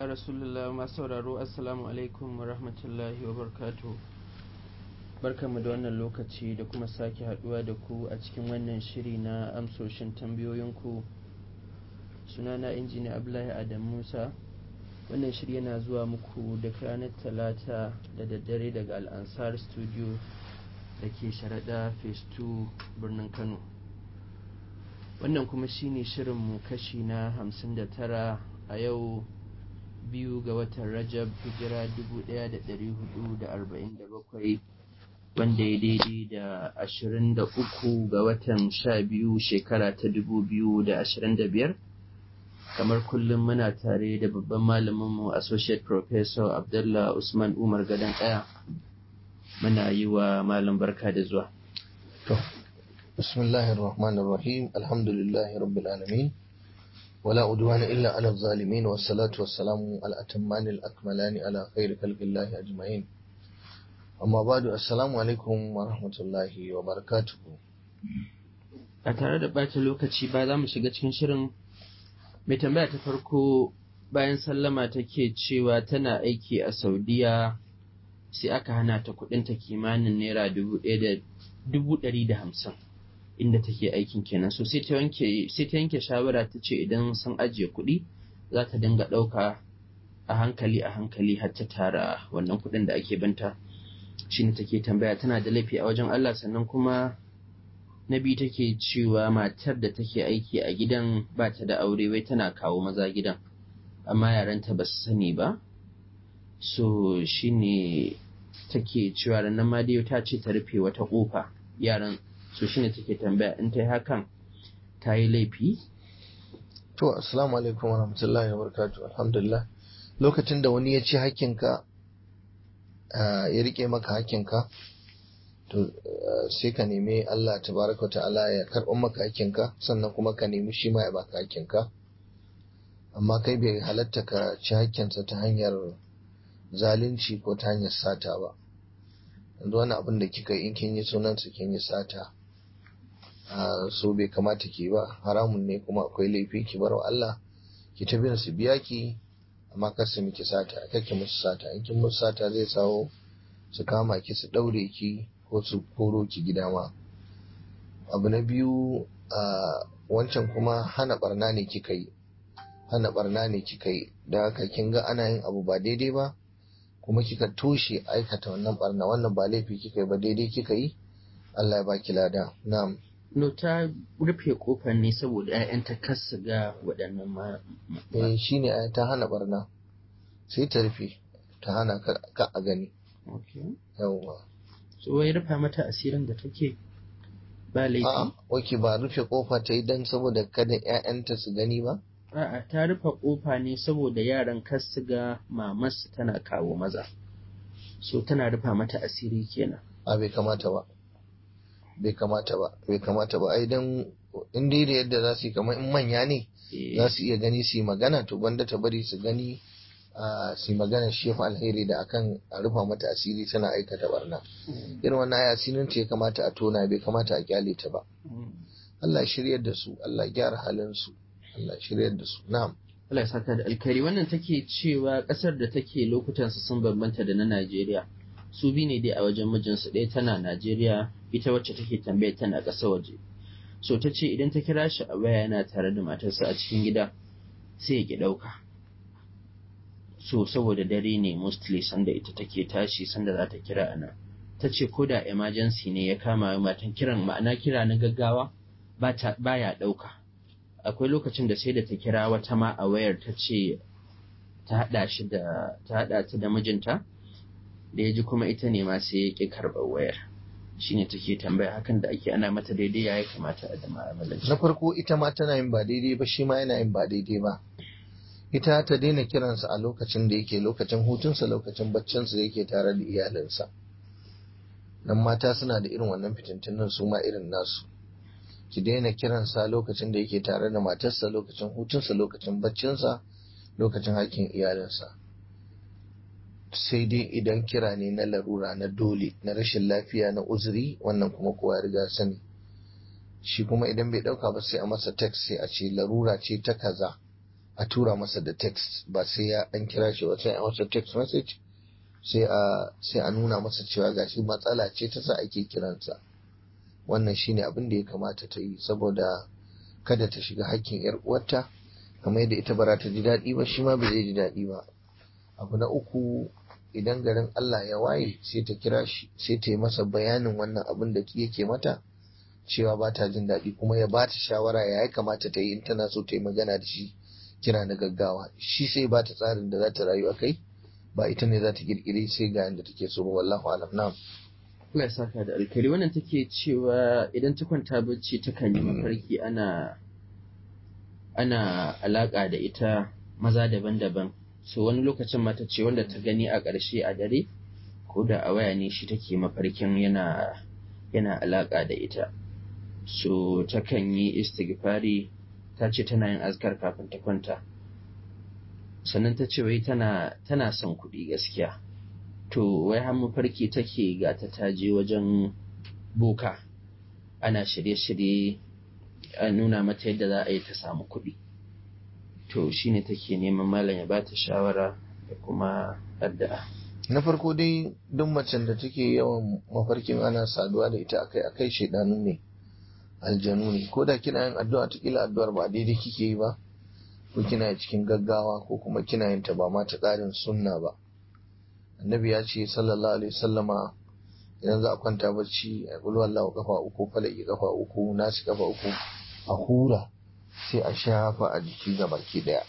rasulullah masu sauraro assalamu alaikum wa rahmatullahi wa barkatu barkanmu da wannan lokaci da kuma sake haduwa da ku a cikin wannan shiri na amsoshin tambayoyinku sunana injiniya abdullahi adam musa wannan shiri yana zuwa muku da ranar talata da daddare daga al'ansar studio da ke sharaɗa phase 2 birnin kano wannan kuma shine shirinmu kashi na 59 a yau biyu ga watan rajab hijira 1447 wanda ya daidai da 23 ga watan 12 shekara ta 2025 kamar kullum muna tare da babban malaminmu associate professor abdullah usman umar gadon ɗaya muna yi wa malam barka da zuwa bismillahir rahmanir rahim alhamdulillahi rabbil alamin ولا عدوان إلا على الظالمين والصلاة والسلام على الأتمان الأكملان على خير خلق الله أجمعين أما بعد السلام عليكم ورحمة الله وبركاته a tare da ɓata lokaci ba za mu shiga cikin shirin mai tambaya ta farko bayan sallama take cewa tana aiki a saudiya sai aka hana ta kudinta kimanin naira dubu ɗari da hamsin inda take aikin kenan so sai ta yanke sai ta yanke shawara ta ce idan sun ajiye kuɗi za ta dinga ɗauka a hankali a hankali har ta tara wannan kuɗin da ake banta shine take tambaya tana da laifi a wajen Allah sannan kuma na biyu take cewa matar da take aiki a gidan ba ta da aure wai tana kawo maza gidan amma yaranta ba su sani ba so shine take cewa nan ma dai ta ce ta rufe wata kofa yaran so shine take tambaya in ta yi hakan ta yi laifi to assalamu alaikum wa rahmatullahi wa barakatuh alhamdulillah lokacin da wani ya ci hakkinka ya rike maka hakkinka to sai ka nemi Allah tabaraka ta'ala ya karɓar maka hakkinka sannan kuma ka nemi shi ma ya baka hakkinka amma kai bai halatta ka ci hakkinsa ta hanyar zalunci ko ta hanyar sata ba yanzu wani abin da kika in kin yi sunansa kin yi sata so bai kamata ki ba haramun ne kuma akwai laifi ki bar wa Allah ki ta bin su biya ki amma kar su miki sata kake musu sata in kin musu sata zai sawo su kama ki su daure ki ko su koro ki gida ma abu na biyu wancan kuma hana barna ne kika yi hana barna ne kika yi da haka kin ga ana yin abu ba daidai ba kuma kika toshe aikata wannan barna wannan ba laifi kika yi ba daidai kika yi Allah ya baki lada na'am no ta rufe kofar ne saboda ƴaƴanta kar su ga waɗannan ma eh shine ai ta hana barna sai ta rufe ta hana ka a gani okay yawwa so wai rufa mata asirin da take ba laifi a'a wake ba rufe kofa ta yi dan saboda kada ƴaƴanta su gani ba A'a ta rufe ƙofa ne saboda yaran kar su ga mamarsu tana kawo maza. So tana rufa mata asiri kenan. a bai kamata ba bai kamata ba bai kamata ba ai dan in dai da yadda za su yi kamar in manya ne za su iya gani su yi magana to gwanda ta bari su gani a su yi magana shi fa alheri da akan a rufa mata asiri tana aikata barna irin wannan ai asirin ce ya kamata a tona bai kamata a kyale ta ba Allah shiryar da su Allah gyara halin su Allah shiryar da su na'am Allah ya saka da alkhairi wannan take cewa ƙasar da take lokutan su sun bambanta da na Najeriya. Su bi ne dai a wajen mijinsu ɗaya tana Najeriya ita wacce take tambaya tana ƙasar waje. So ta ce idan ta kira shi a waya yana tare da matarsa a cikin gida sai ya ki ɗauka. So saboda dare ne mostly sanda ita take tashi sanda za ta kira a nan. Ta ce ko da emergency ne ya kama matan kiran ma'ana kira na gaggawa ba ya ɗauka. akwai lokacin da sai da ta kira wata ma a wayar ta ce ta haɗa shi da ta haɗa ta da mijinta da ya ji kuma ita ne ma sai ya ƙi karɓar wayar shine take tambaya hakan da ake ana mata daidai ya kamata a da ma'amalanci na farko ita ma tana yin ba daidai ba shi ma yana yin ba daidai ba ita ta daina kiransa a lokacin da yake lokacin hutunsa lokacin baccinsa da yake tare da iyalinsa nan mata suna da irin wannan fitintunan su ma irin nasu ki daina kiransa lokacin da yake tare da matarsa lokacin hutunsa lokacin baccinsa lokacin haƙƙin iyalinsa sai dai idan kira ne na larura na dole na rashin lafiya na uzuri wannan kuma kowa ya riga sani shi kuma idan bai ɗauka ba sai a masa text sai a ce larura ce ta kaza a tura masa da text ba sai ya an kira shi wata a wata text message sai a sai a nuna masa cewa gashi matsala ce ta sa ake kiransa wannan shine abin da ya kamata ta yi saboda kada ta shiga hakkin yar uwarta kamar yadda ita bara ta ji daɗi ba shi ma ba zai ji daɗi ba abu na uku idan garin Allah ya waye sai ta kira shi sai ta yi masa bayanin wannan abin da yake mata cewa ba ta jin daɗi kuma ya ba ta shawara ya kamata ta yi in tana so ta yi magana da shi kira na gaggawa shi sai ba ta tsarin da za ta rayu a kai ba ita ne za ta kirkiri sai ga yadda take so ba wallahu alam na'am Allah ya saka da alkhairi wannan take cewa idan ta kwanta bacci takan yi mafarki ana ana alaka da ita maza daban-daban so wani lokacin mata ce wanda ta gani a ƙarshe a dare ko da a waya ne shi take mafarkin yana yana alaka da ita so takan yi istighfari ta ce tana yin azkar kafin ta kwanta sannan ta ce wai tana tana son kuɗi gaskiya to wai har mafarki take ga ta taje wajen boka ana shirye-shirye a nuna mata yadda za a yi ta samu kuɗi to shine take neman malam ya bata shawara da kuma addu'a na farko dai duk macen da take yawan mafarkin ana saduwa da ita akai akai shaidanu ne aljanu ne ko da kina yin addu'a ta kila addu'ar ba daidai kike yi ba ko kina cikin gaggawa ko kuma kina yin ta ba ma ta tsarin sunna ba annabi ya ce sallallahu alaihi sallama idan za a kwanta bacci a kulu Allah kafa uku falaki kafa uku nasi kafa uku a hura sai a shafa a jiki ga baki daya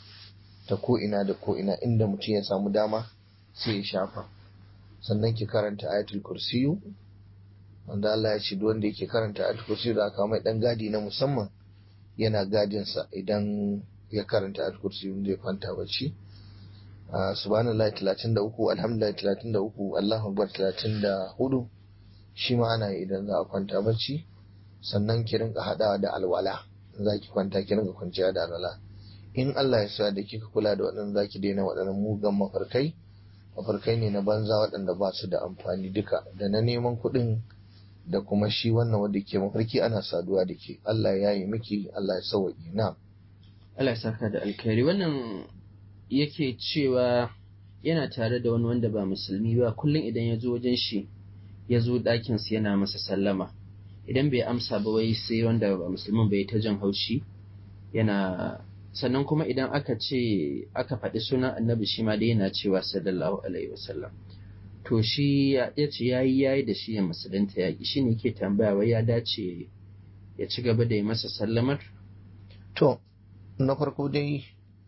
ta ko ina da ko ina inda mutum ya samu dama sai ya shafa sannan ki karanta ayatul kursiyu wanda Allah ya ce duk wanda yake karanta ayatul kursiyu da aka mai dan gadi na musamman yana gadinsa idan ya karanta ayatul kursiyu zai kwanta bacci subhanallahi 33 alhamdulillah 33 Allahu akbar 34 shi ma ana yi idan za a kwanta bacci sannan ki rinka hadawa da alwala za ki kwanta ki rinka kwanciya da alwala in Allah ya sa da kika kula da waɗannan za ki daina waɗannan mugan mafarkai mafarkai ne na banza waɗanda ba su da amfani duka da na neman kuɗin da kuma shi wannan wanda ke mafarki ana saduwa da ke Allah ya yi miki Allah ya sauwaƙi na Allah ya saka da alkhairi wannan yake cewa yana tare da wani wanda ba musulmi ba kullum idan ya zo wajen shi ya zo ɗakinsa yana masa sallama idan bai amsa ba wai sai wanda ba musulmin bai ta jan haushi yana sannan kuma idan aka ce aka faɗi sunan annabi shi ma dai yana cewa sallallahu alaihi wasallam to shi ya ce yayi yayi da shi ya musulunta yaƙi shi ne ke tambaya wai ya dace ya ci gaba da yi masa sallamar to na farko dai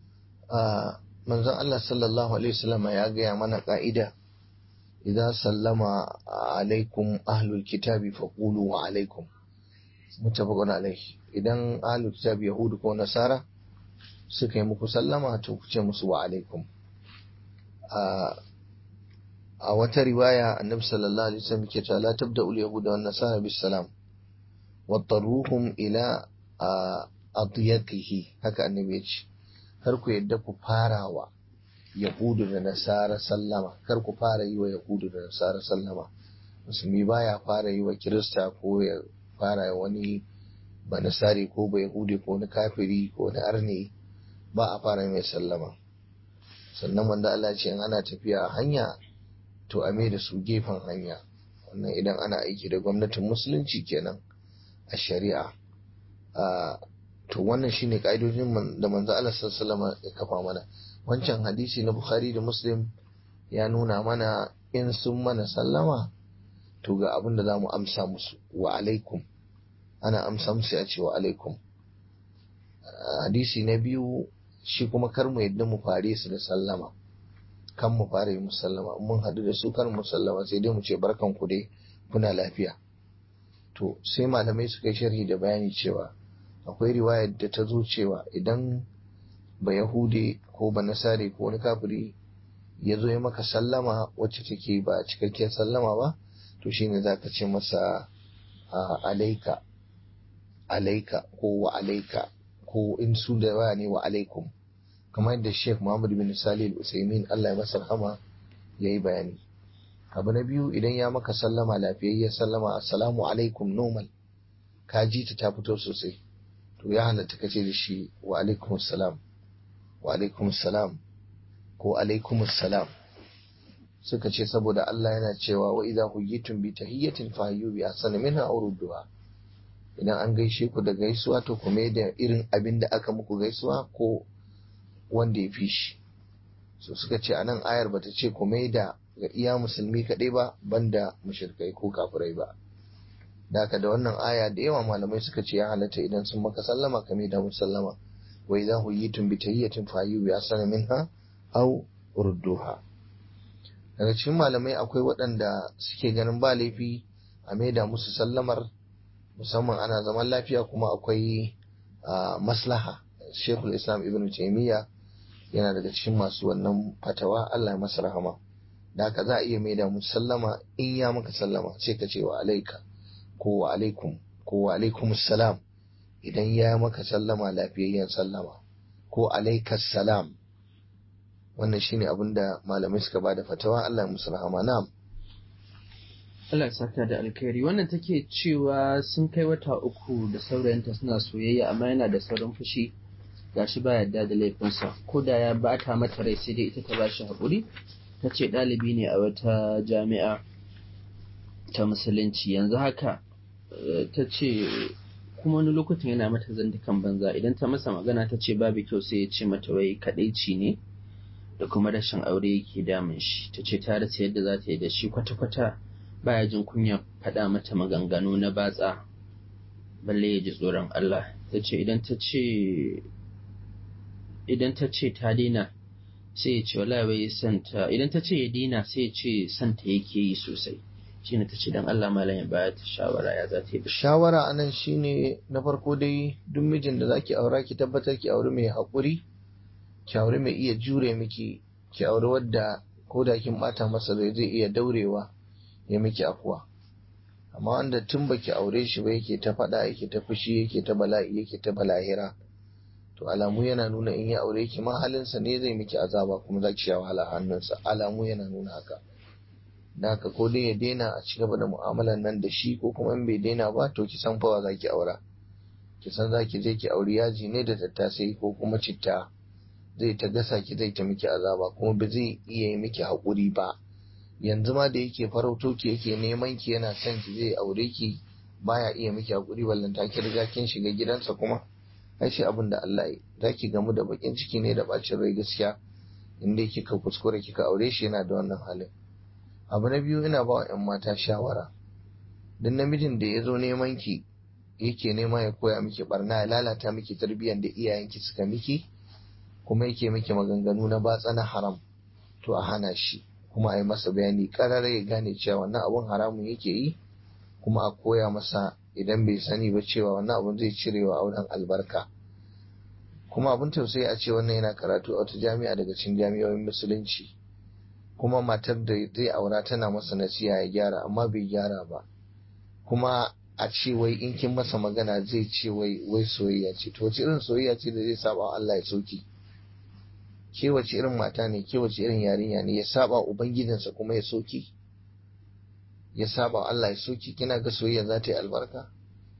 a manzon Allah sallallahu alaihi wasallam ya gaya mana ka'ida idza sallama alaikum ahlul kitabi faqulu wa alaikum muttafaqun alaihi idan ahlul kitabi yahudu ko nasara suka yi muku sallama to ku ce musu wa alaikum a wata riwaya annabi sallallahu alaihi wasallam ke cewa la tabda'ul yahuda wan nasara bis salam wattaruhum ila adiyaqihi haka annabi ya ce kar ku yadda ku farawa yahudu da nasara sallama kar ku fara yi wa yahudu da nasara sallama musulmi baya fara yi wa kirista ko ya fara wani ba nasari ko ba yahudi ko wani kafiri ko wani arne ba a fara mai sallama sannan wanda Allah ce in ana tafiya a hanya to a mai da su gefen hanya wannan idan ana aiki da gwamnatin musulunci kenan a shari'a to wannan shine ka'idojin da manzo Allah sallallahu ya kafa mana wancan hadisi na Bukhari da Muslim ya nuna mana in sun mana sallama to ga abin da zamu amsa musu wa alaikum ana amsa musu ya ce wa alaikum hadisi na biyu shi kuma kar mu yadda mu fare su da sallama kan mu fara yi musallama mun haɗu da su kar mu sallama sai dai mu ce barkan ku dai kuna lafiya to sai malamai suka yi sharhi da bayani cewa akwai riwayar da ta zo cewa idan ba yahude ko ba nasare ko wani kafiri ya zo ya maka sallama wacce take ba cikakkiyar sallama ba to shine za ka ce masa alaika alaika ko wa alaika ko in su da waya ne wa alaikum kamar yadda Sheikh Muhammad bin Salih al-Usaimin Allah ya masa rahama yayi bayani abu na biyu idan ya maka sallama lafiyayya sallama assalamu alaikum normal ka ji ta ta fito sosai to ya halatta ka ce da shi wa alaikum salam wa alaikumus salam ko alaikumus salam suka ce saboda Allah yana cewa wa idza huyitum bi tahiyyatin fahayyu bi ahsani minha aw rudduha idan an gaishe ku da gaisuwa to ku mai da irin abin da aka muku gaisuwa ko wanda ya fi shi so suka ce anan ayar bata ce ku mai da ga iya musulmi kaɗai ba banda mushrikai ko kafirai ba da haka da wannan aya da yawa malamai suka ce ya halatta idan sun maka sallama ka mai da musallama wa idza huyitum bi tahiyyatin fahayyu bi ahsani minha aw rudduha daga cikin malamai akwai waɗanda suke ganin ba laifi a maida musu sallamar musamman ana zaman lafiya kuma akwai maslaha shekul islam ibn taimiyya yana daga cikin masu wannan fatawa allah ya masa rahama da haka za a iya maida musu sallama in ya maka sallama sai ka ce wa alaika ko wa alaikum ko wa alaikum salam idan ya maka sallama lafiyayyen sallama ko alaikas salam wannan shine abin da malamai suka bada fatawa Allah ya musu rahama na'am Allah ya saka da alkhairi wannan take cewa sun kai wata uku da saurayinta suna soyayya amma yana da saurin fushi gashi ba yadda da laifinsa ko da ya bata mata rai sai dai ita ta bashi haƙuri ta ce ɗalibi ne a wata jami'a ta musulunci yanzu haka ta ce kuma wani lokacin yana mata zandukan banza idan ta masa magana ta ce babu kyau sai ya ce mata wai kadaici ne da kuma rashin aure yake damun shi ta ce ta rasa yadda za ta yi da shi kwata-kwata baya jin kunya faɗa mata maganganu na batsa balle ya ji tsoron Allah ta ce idan ta ce idan ta ce ta daina sai ya ce wala wai santa idan ta ce ya daina sai ya ce santa yake yi sosai shine ta ce dan Allah malam ya baya ta shawara ya za ta yi shawara anan shine na farko dai duk mijin da zaki aura ki tabbatar ki auri mai haƙuri ki auri mai iya jure miki ki auri wadda ko da kin bata masa rai zai iya daurewa ya miki afuwa amma wanda tun baki aure shi ba yake ta faɗa yake ta fushi yake ta bala'i yake ta balahira to alamu yana nuna in ya aure ki ma halinsa ne zai miki azaba kuma za ki sha wahala hannunsa alamu yana nuna haka da haka ko dai ya daina a ci gaba da mu'amalan nan da shi ko kuma in bai daina ba to ki san fawa za ki aura ki san za ki je ki auri yaji ne da tattasai ko kuma citta zai ta gasa ki zai ta miki azaba kuma ba zai iya yi miki haƙuri ba yanzu ma da yake farauto ki yake neman ki yana son ki zai aure ki baya iya miki haƙuri ballanta ki riga kin shiga gidansa kuma ai shi abin da Allah yi za ki gamu da bakin ciki ne da bacin rai gaskiya inda kika kuskure kika aure shi yana da wannan halin abu na biyu ina ba wa 'yan mata shawara duk namijin da ya zo neman ki yake nema ya koya miki barna ya lalata miki tarbiyyar da iyayenki suka miki kuma yake miki maganganu na batsa na haram to a hana shi kuma a yi masa bayani karara ya gane cewa wannan abun haramun yake yi kuma a koya masa idan bai sani ba cewa wannan abun zai cire wa auren albarka kuma abun tausayi a ce wannan yana karatu a wata jami'a daga cikin jami'o'in musulunci kuma matar da zai aura tana masa nasiha ya gyara amma bai gyara ba kuma a ce wai in kin masa magana zai ce wai wai soyayya ce to wace irin soyayya ce da zai saba Allah ya soki ke wace irin mata ne ke wace irin yarinya ne ya saba ubangijinsa kuma ya soki ya saba Allah ya soki kina ga soyayya za ta yi albarka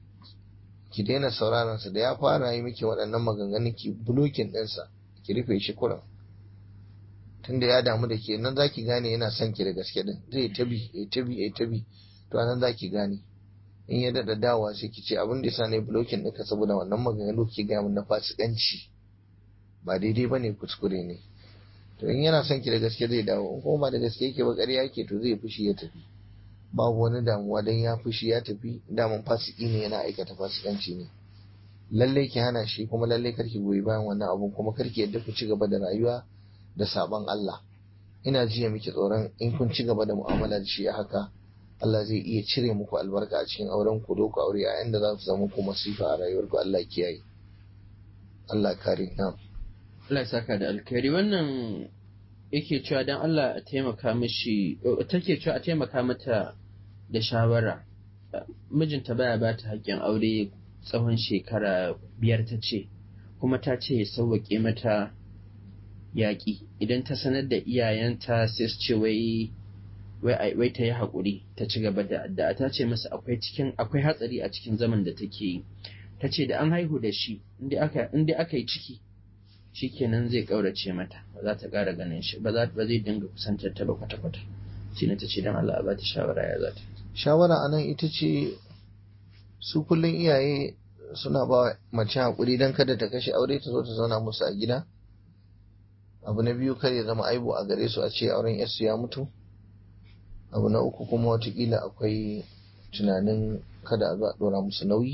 ki daina sauraron sa da ya fara yi miki waɗannan maganganun ki bulokin ɗinsa ki rufe shi kuran tunda ya damu da ke nan zaki gane yana son ki da gaske din zai tabi ya tabi ya tabi to nan zaki gane in ya dada dawa sai ki ce abin da yasa ne blocking ɗinka saboda wannan maganganu ke gaya min na fasikanci ba daidai ba ne kuskure ne to in yana son ki da gaske zai dawo in kuma ba da gaske yake ba ƙarya yake to zai fushi ya tafi babu wani damuwa dan ya fushi ya tafi daman fasiki ne yana aikata fasikanci ne lallai ki hana shi kuma lallai karki goyi bayan wannan abun kuma karki yadda ku ci gaba da rayuwa da sabon Allah ina jiya miki tsoron in kun ci gaba da mu'amala da shi haka Allah zai iya cire muku albarka a cikin auren ku ku aure a inda za su zama ku masifa a rayuwar ku Allah kiyaye Allah kare na Allah ya saka da alkhairi wannan yake cewa dan Allah a taimaka mishi take cewa a taimaka mata da shawara mijinta baya ba ta haƙƙin aure tsawon shekara biyar ta ce kuma ta ce ya sauwaƙe mata yaƙi idan ta sanar da iyayenta sai su ce wai wai ta yi haƙuri ta ci gaba da addu'a ta ce masa akwai cikin akwai hatsari a cikin zaman da take yi ta ce da an haihu da shi inda aka inda aka yi ciki shikenan zai kaurace mata ba za ta ƙara ganin shi ba ba zai dinga kusantar ta ba kwata-kwata shi ne ta ce don Allah a ba ta shawara ya za ta shawara a nan ita ce su kullum iyaye suna ba mace haƙuri don kada ta kashe aure ta zo ta zauna musu a gida abu na biyu kar ya zama aibu a gare su a ce auren yarsu ya mutu abu na uku kuma watakila akwai tunanin kada a zo a ɗora musu nauyi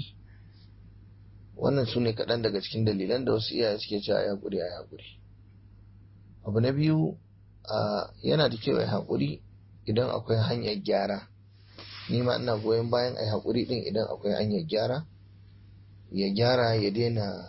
wannan su ne kaɗan daga cikin dalilan da wasu iyaye suke cewa ya haƙuri ya haƙuri abu na biyu yana da kyau ya haƙuri idan akwai hanyar gyara ni ma ina goyon bayan a haƙuri ɗin idan akwai hanyar gyara ya gyara ya daina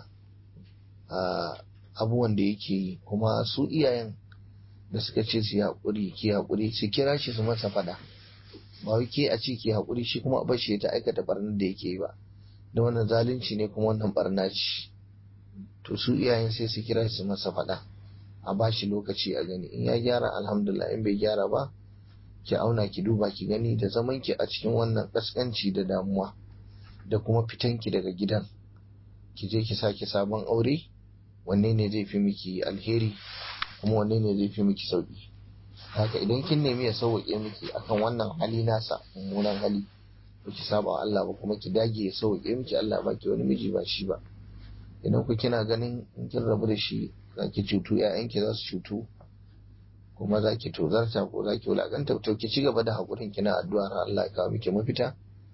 abubuwan da yake yi kuma su iyayen da suka ce su haƙuri ki haƙuri su kira shi su masa fada ba wai ke a ce ki haƙuri shi kuma a shi ta aikata barnar da yake yi ba da wannan zalunci ne kuma wannan barna ce to su iyayen sai su kira shi su masa fada a ba shi lokaci a gani in ya gyara alhamdulillah in bai gyara ba ki auna ki duba ki gani da zaman ki a cikin wannan kaskanci da damuwa da kuma fitan ki daga gidan ki je ki sake sabon aure wanne ne zai fi miki alheri kuma wanne ne zai fi miki sauki haka idan kin nemi ya sauke miki akan wannan hali nasa mummunan hali ba ki saba wa Allah ba kuma ki dage ya sauke miki Allah ba ki wani miji ba shi ba idan ku kina ganin in kin rabu da shi za ki cutu ƴaƴanki za su cutu kuma za ki tozarta ko za ki wulaƙanta to ki ci gaba da haƙurin kina addu'a har Allah ya kawo miki mafita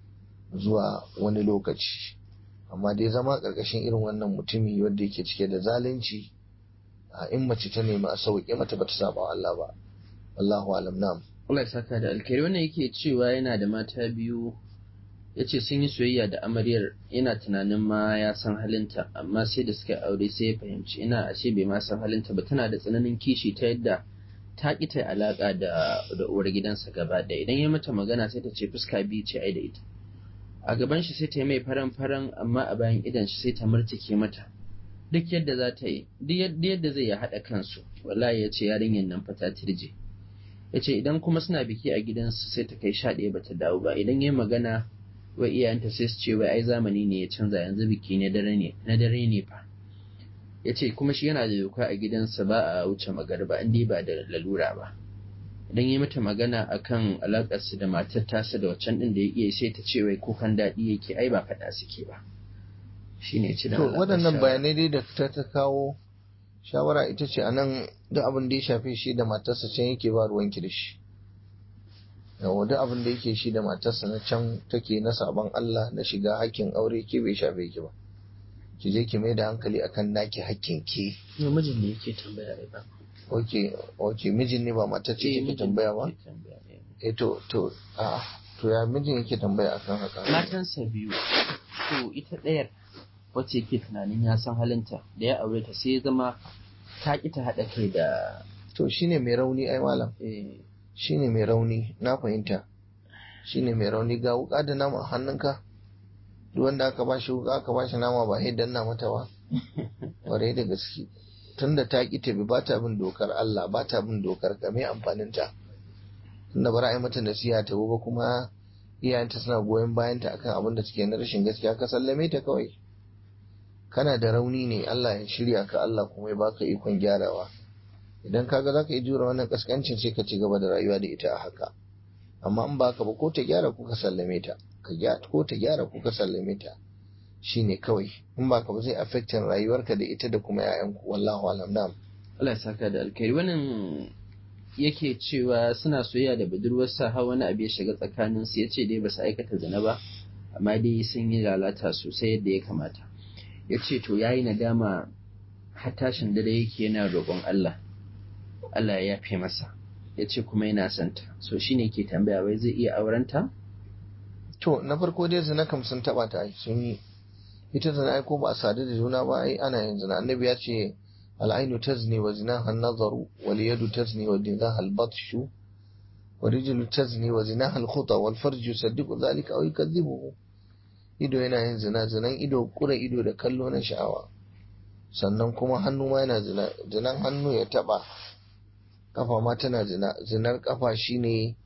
zuwa wani lokaci amma dai zama ƙarƙashin irin wannan mutumi wanda yake cike da zalunci a in mace ta nemi a sauƙe mata bata saba wa Allah ba wallahu alam na'am Allah ya saka da alkhairi wannan yake cewa yana da mata biyu yace sun yi soyayya da amaryar yana tunanin ma ya san halinta amma sai da suka aure sai ya fahimci ina ashe bai ma san halinta ba tana da tsananin kishi ta yadda ta ƙi ta alaƙa da da uwar gidansa gaba da idan ya mata magana sai ta ce fuska biyu ce ai da ita a gaban shi sai ta yi mai faran faran amma a bayan idan shi sai ta murtike mata duk yadda za ta yi duk yadda zai ya haɗa kansu wallahi ya ce yarinyar nan fa ta tirje ya ce idan kuma suna biki a gidansu sai ta kai sha ɗaya bata dawo ba idan ya magana wai iyayenta sai su ce wai ai zamani ne ya canza yanzu biki ne dare ne na dare ne fa ya ce kuma shi yana da doka a gidansa ba a wuce magarba in ba da lalura ba idan ya mata magana akan alakarsu da matar tasa da waccan din da ya iya sai ta ce wai kukan daɗi yake ai ba faɗa suke ba shine ci da to waɗannan bayanai dai da ta ta kawo shawara ita ce anan duk abin da ya shafe shi da matarsa can yake ba ruwanki da shi yawa duk abin da yake shi da matarsa na can take na sabon Allah na shiga hakkin aure ke bai shafe ki ba ki je ki mai da hankali akan naki hakkin ki ne mijin ne yake tambaya ai ba ok ok mijin ne ba matar ce take tambaya ba eh to to a to ya mijin yake tambaya akan haka matansa biyu to ita ɗayar wacce yake tunanin ya san halinta da ya aure ta sai ya zama ta ƙi ta haɗa kai da to shine mai rauni ai malam eh, shine mai rauni na fahimta shine mai rauni ga wuka da nama a hannunka duk wanda aka bashi wuka aka bashi nama ba sai danna mata ba kwarai da gaske tunda ta ki tabi ba ta bin dokar Allah ba ta bin dokar ka me amfanin ta tunda bara ai mata nasiha ta ba kuma iyayenta suna goyon bayan ta akan abin da take na rashin gaskiya ka sallame ta kawai kana da rauni ne Allah ya shirya ka Allah kuma ya baka ikon gyarawa idan kaga zaka yi jura wannan kaskancin sai ka ci gaba da rayuwa da ita a haka amma in baka ba ko ta gyara ko ka sallame ta ka gyara ko ta gyara ko ka sallame ta shine kawai in baka ba zai affectin rayuwarka da ita da kuma 'ya'yanku wallahu alam na'am Allah ya saka da alkhairi wannan yake cewa suna soyayya da budurwarsa har wani abu ya shiga tsakanin su yace dai ba su aikata zina ba amma dai sun yi lalata sosai yadda ya kamata yace to yayi nadama har tashin dare yake yana roƙon Allah Allah ya yafe masa yace kuma yana son ta so shine yake tambaya wai zai iya aurenta to na farko dai zina kam sun taba ta ai sun yi ita zina ai ko ba a sadu da juna ba ai ana yin zina annabi ya ce al'ainu tazni wa zinaha an-nazaru wal yadu tazni wa dinaha al-batshu wa rijlu tazni wa zinaha al-khuta wal farju yusaddiqu dhalika aw yukadhibuhu ido yana yin zina zinan ido kura ido da kallo na sha'awa sannan kuma hannu ma yana zina zinan hannu ya taba kafa ma tana zina zinar kafa shine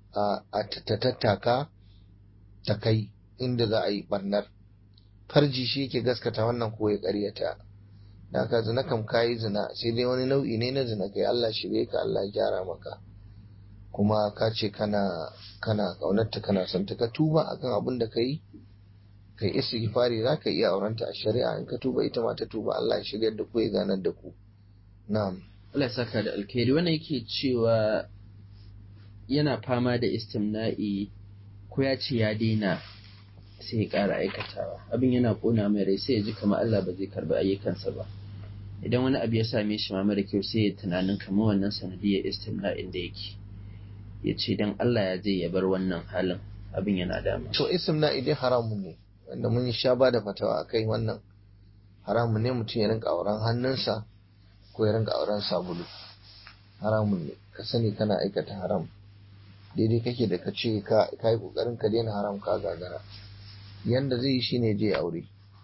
a ta tattaka ta kai inda za a yi barnar farji shi yake gaskata wannan ko ya karyata da ka zina kam kayi zina sai dai wani nau'i ne na zina kai Allah shirye ka Allah ya gyara maka kuma ka ce kana kana kaunarta kana son ta ka tuba akan abin da kai kai istighfari za ka iya aurenta a shari'a in ka tuba ita ma ta tuba Allah ya shiryar da ku ya ganar da ku na'am Allah ya saka da alkhairi wannan yake cewa yana fama da istimna'i ko ya ce ya daina sai ya ƙara aikatawa abin yana ƙona mai rai sai ya ji kamar Allah ba zai karbi ayyukansa ba idan wani abu ya same shi ma mara kyau sai ya tunanin kamar wannan sanadiyar istimna'in da yake ya ce dan Allah ya zai ya bar wannan halin abin yana dama to istimna'i dai haramun ne wanda mun sha ba da fatawa akai wannan haramun ne mutum ya rinka auren hannunsa ko ya rinka auren sabulu haramun ne ka sani kana aikata haram daidai kake da ka ce ka yi kokarin ka daina haram ka gagara yanda zai yi shine je aure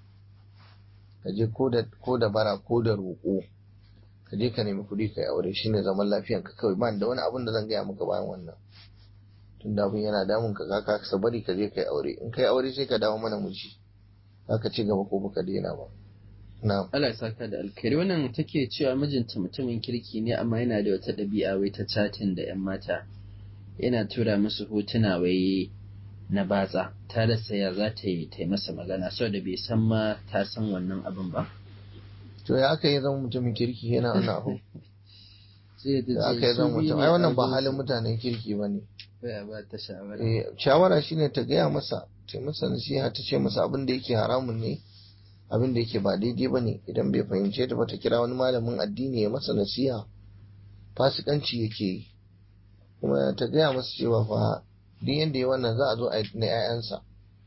ka je ko da bara ko da roƙo ka je ka nemi kuɗi ka yi aure shine zaman lafiyan ka kawai ba da wani abun da zan gaya maka bayan wannan tun da abun yana damun ka ka ka bari ka je ka yi aure in ka yi aure sai ka dawo mana miji za ka ci gaba ko baka daina ba na'am Allah ya saka da alkhairi wannan take cewa mijinta mutumin kirki ne amma yana da wata ɗabi'a wai ta chatin da 'yan mata yana tura musu hotuna wai na batsa ta rasa ya za ta yi ta yi masa magana saboda bai san ma ta san wannan abin ba to ya aka yi zama mutumin kirki yana wannan abu sai ta da aka yi zama mutum ai wannan ba halin mutanen kirki ba ne ya ba ta shawara Eh, shawara shine ta gaya masa ta masa nasiha ta ce masa abin da yake haramun ne abin da yake ba daidai ba ne idan bai fahimce ta ba ta kira wani malamin addini ya masa nasiha fasikanci yake yi kuma ta gaya masa cewa fa duk yanda ya wannan za a zo a yi na 'ya'yansa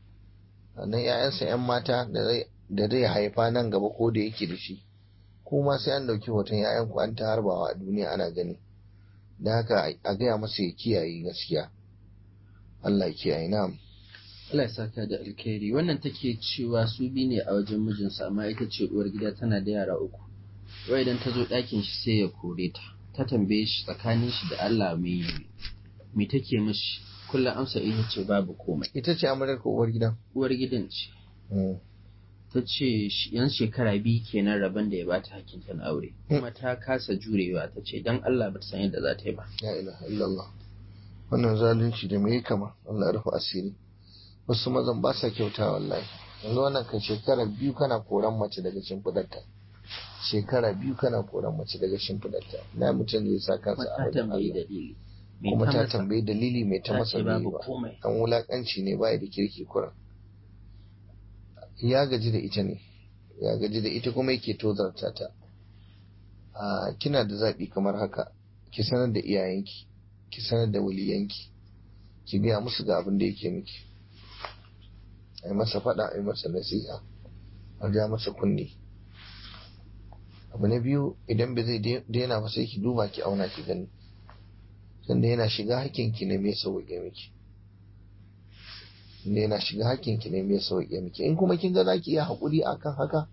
na 'ya'yansa 'yan mata da zai da zai haifa nan gaba ko da yake da shi kuma sai an ɗauki hoton 'ya'yanku an ta harbawa a duniya ana gani da haka a gaya masa ya kiyaye gaskiya Allah ya kiyaye na'am Allah ya saka da alkhairi wannan take cewa su bi ne a wajen mijinsa amma ita ce uwar gida tana da yara uku wai idan ta zo ɗakin shi sai ya kore ta ta tambaye shi tsakanin shi da Allah me me take mishi kullum amsa ita ce babu komai ita ce amaryar ko uwar gidan uwar gidan ce Mm. ta ce shi- yan shekara biyu kenan rabon da ya bata hakkin ta na aure kuma ta kasa jurewa ta ce dan Allah ba ta san yadda za ta yi ba la ilaha illallah wannan zalunci da me ya kama Allah ya rufe asiri wasu mazan ba sa kyauta wallahi yanzu wannan kan shekara biyu kana koran mace daga shimfidarta shekara biyu kana koran mace daga shimfidarta na mutum zai sa kuma kansa a ta wajen tambayi Allah dalili me kuma ta masa? tambayi dalili mai ta ta masa ce bai babu ba komai an wulakanci ne baya da kirki kuran ya gaji da ita ne ya gaji da ita kuma yake tozarta ta a kina da zaɓi kamar haka ki sanar da iyayenki ki sanar da waliyanki ki gaya musu ga abin da yake miki ai masa faɗa ai masa nasiha a ja masa kunne abu na biyu idan bai zai daina ba sai ki duba ki auna ki gani sanda yana shiga hakkinki ne mai sauƙe miki inda yana shiga hakkinki ne mai sauƙe miki in kuma kin ga za ki iya haƙuri akan haka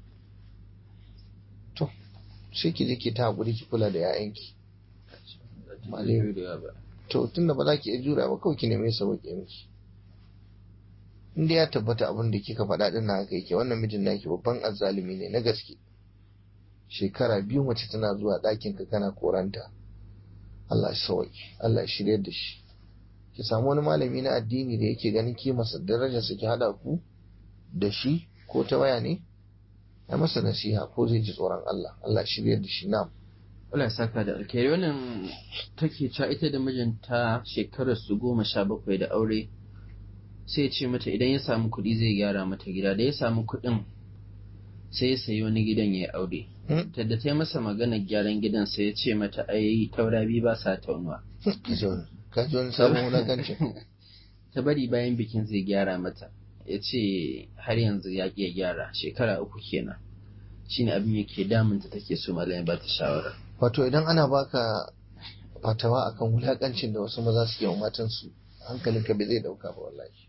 to sai ki je ki ta haƙuri ki kula da 'ya'yanki Malami. to tunda ba za ki iya jura ba kawai ki neme sauƙe miki in dai ya tabbata abin da kika faɗa din na haka yake wannan mijin naki babban azzalumi ne na gaske shekara biyu mace tana zuwa ɗakin ka kana koranta Allah ya sauki Allah ya shiryar da shi ki samu wani malami na addini da yake ganin kimarsa darajarsa ki haɗa ku da shi ko ta waya ne ya masa nasiha ko zai ji tsoron Allah Allah ya shiryar da shi na'am Allah ya saka da alkhairi wannan take cewa ita da mijinta shekarar su goma sha bakwai da aure sai ya ce mata idan ya samu kuɗi zai gyara mata gida da ya samu kuɗin sai ya sayi wani gidan ya yi aure Hmm? ta da ta yi masa magana gyaran gidan sai ya ce mata ai taura biyu ba sa taunuwa ka ji wani ka ji wani sabon wulakancin ta bari bayan bikin zai gyara mata ya ce har yanzu ya ƙi ya gyara shekara uku kenan shine abin yake damunta take so malamin ba ta shawara wato idan ana baka fatawa akan wulakancin da wasu maza suke wa matansu hankalinka bai zai dauka ba wallahi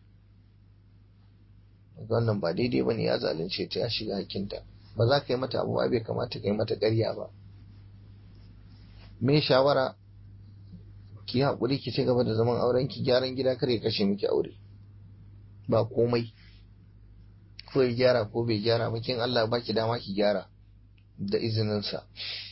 Daga wannan ba daidai bane ya zalunce ta ya shiga hakinta ba za ka yi mata abu ba bai kamata ka yi mata ƙarya ba me shawara ki yi haƙuri ki ci gaba da zaman auren ki gyaran gida kar ya kashe miki aure ba komai ko ya gyara ko bai gyara ba kin Allah ba ki dama ki gyara da izininsa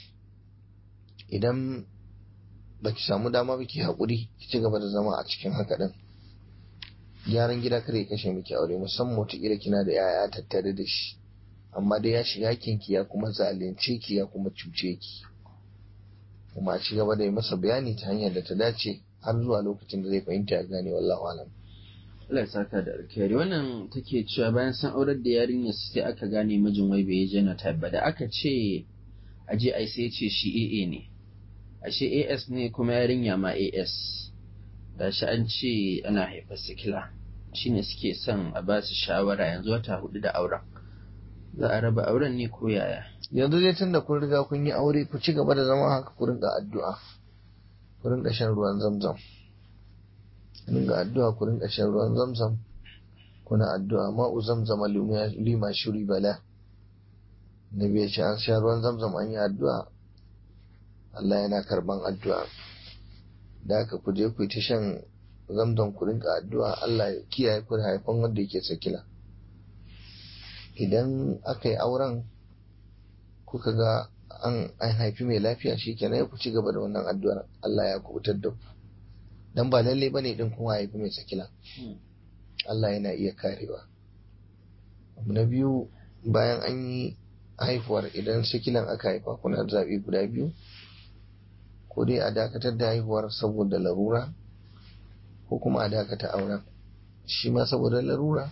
idan baki samu dama baki haƙuri ki ci gaba da zama a cikin haka din gyaran gida kada ya kashe miki aure musamman wataƙila kina da 'ya'ya tattare da shi amma dai ya shiga kinki ya kuma zalunce ki ya kuma cuce ki kuma a ci gaba da yi masa bayani ta hanyar da ta dace har zuwa lokacin da zai fahimta ya gane wallahu alam Allah ya saka da alkhairi wannan take cewa bayan san aurar da yarinya sai aka gane mijin wai bai jana ba da aka ce aje ai sai ce shi AA ne ashe AS ne kuma yarinya ma AS da shi an ce ana haifar sikila shine suke son a ba su shawara yanzu wata hudu da auren za a raba auren ne ko yaya yanzu dai tun da kun riga kun yi aure ku ci gaba da zama haka ku rinka addu'a ku rinka shan ruwan zamzam ku rinka addu'a ku rinka shan ruwan zamzam kuna addu'a ma'u zamzama lima shuri bala nabi ya ce an sha ruwan zamzam an yi addu'a Allah yana karban addu'a da haka ku je ku yi ta shan zamzam ku rinka addu'a Allah ya kiyaye ku da haifan wanda yake sakila idan aka yi auren kuka ga an haifi mai lafiya shi kenan ya ku ci gaba da wannan addu'ar Allah ya kubutar da ku dan ba lalle bane din kuma haifi mai sakila Allah yana iya karewa abu na biyu bayan an yi haifuwar idan sakilan aka haifa kuna zaɓi guda biyu ko dai a dakatar da haihuwar saboda larura ko kuma a dakata auren shi ma saboda larura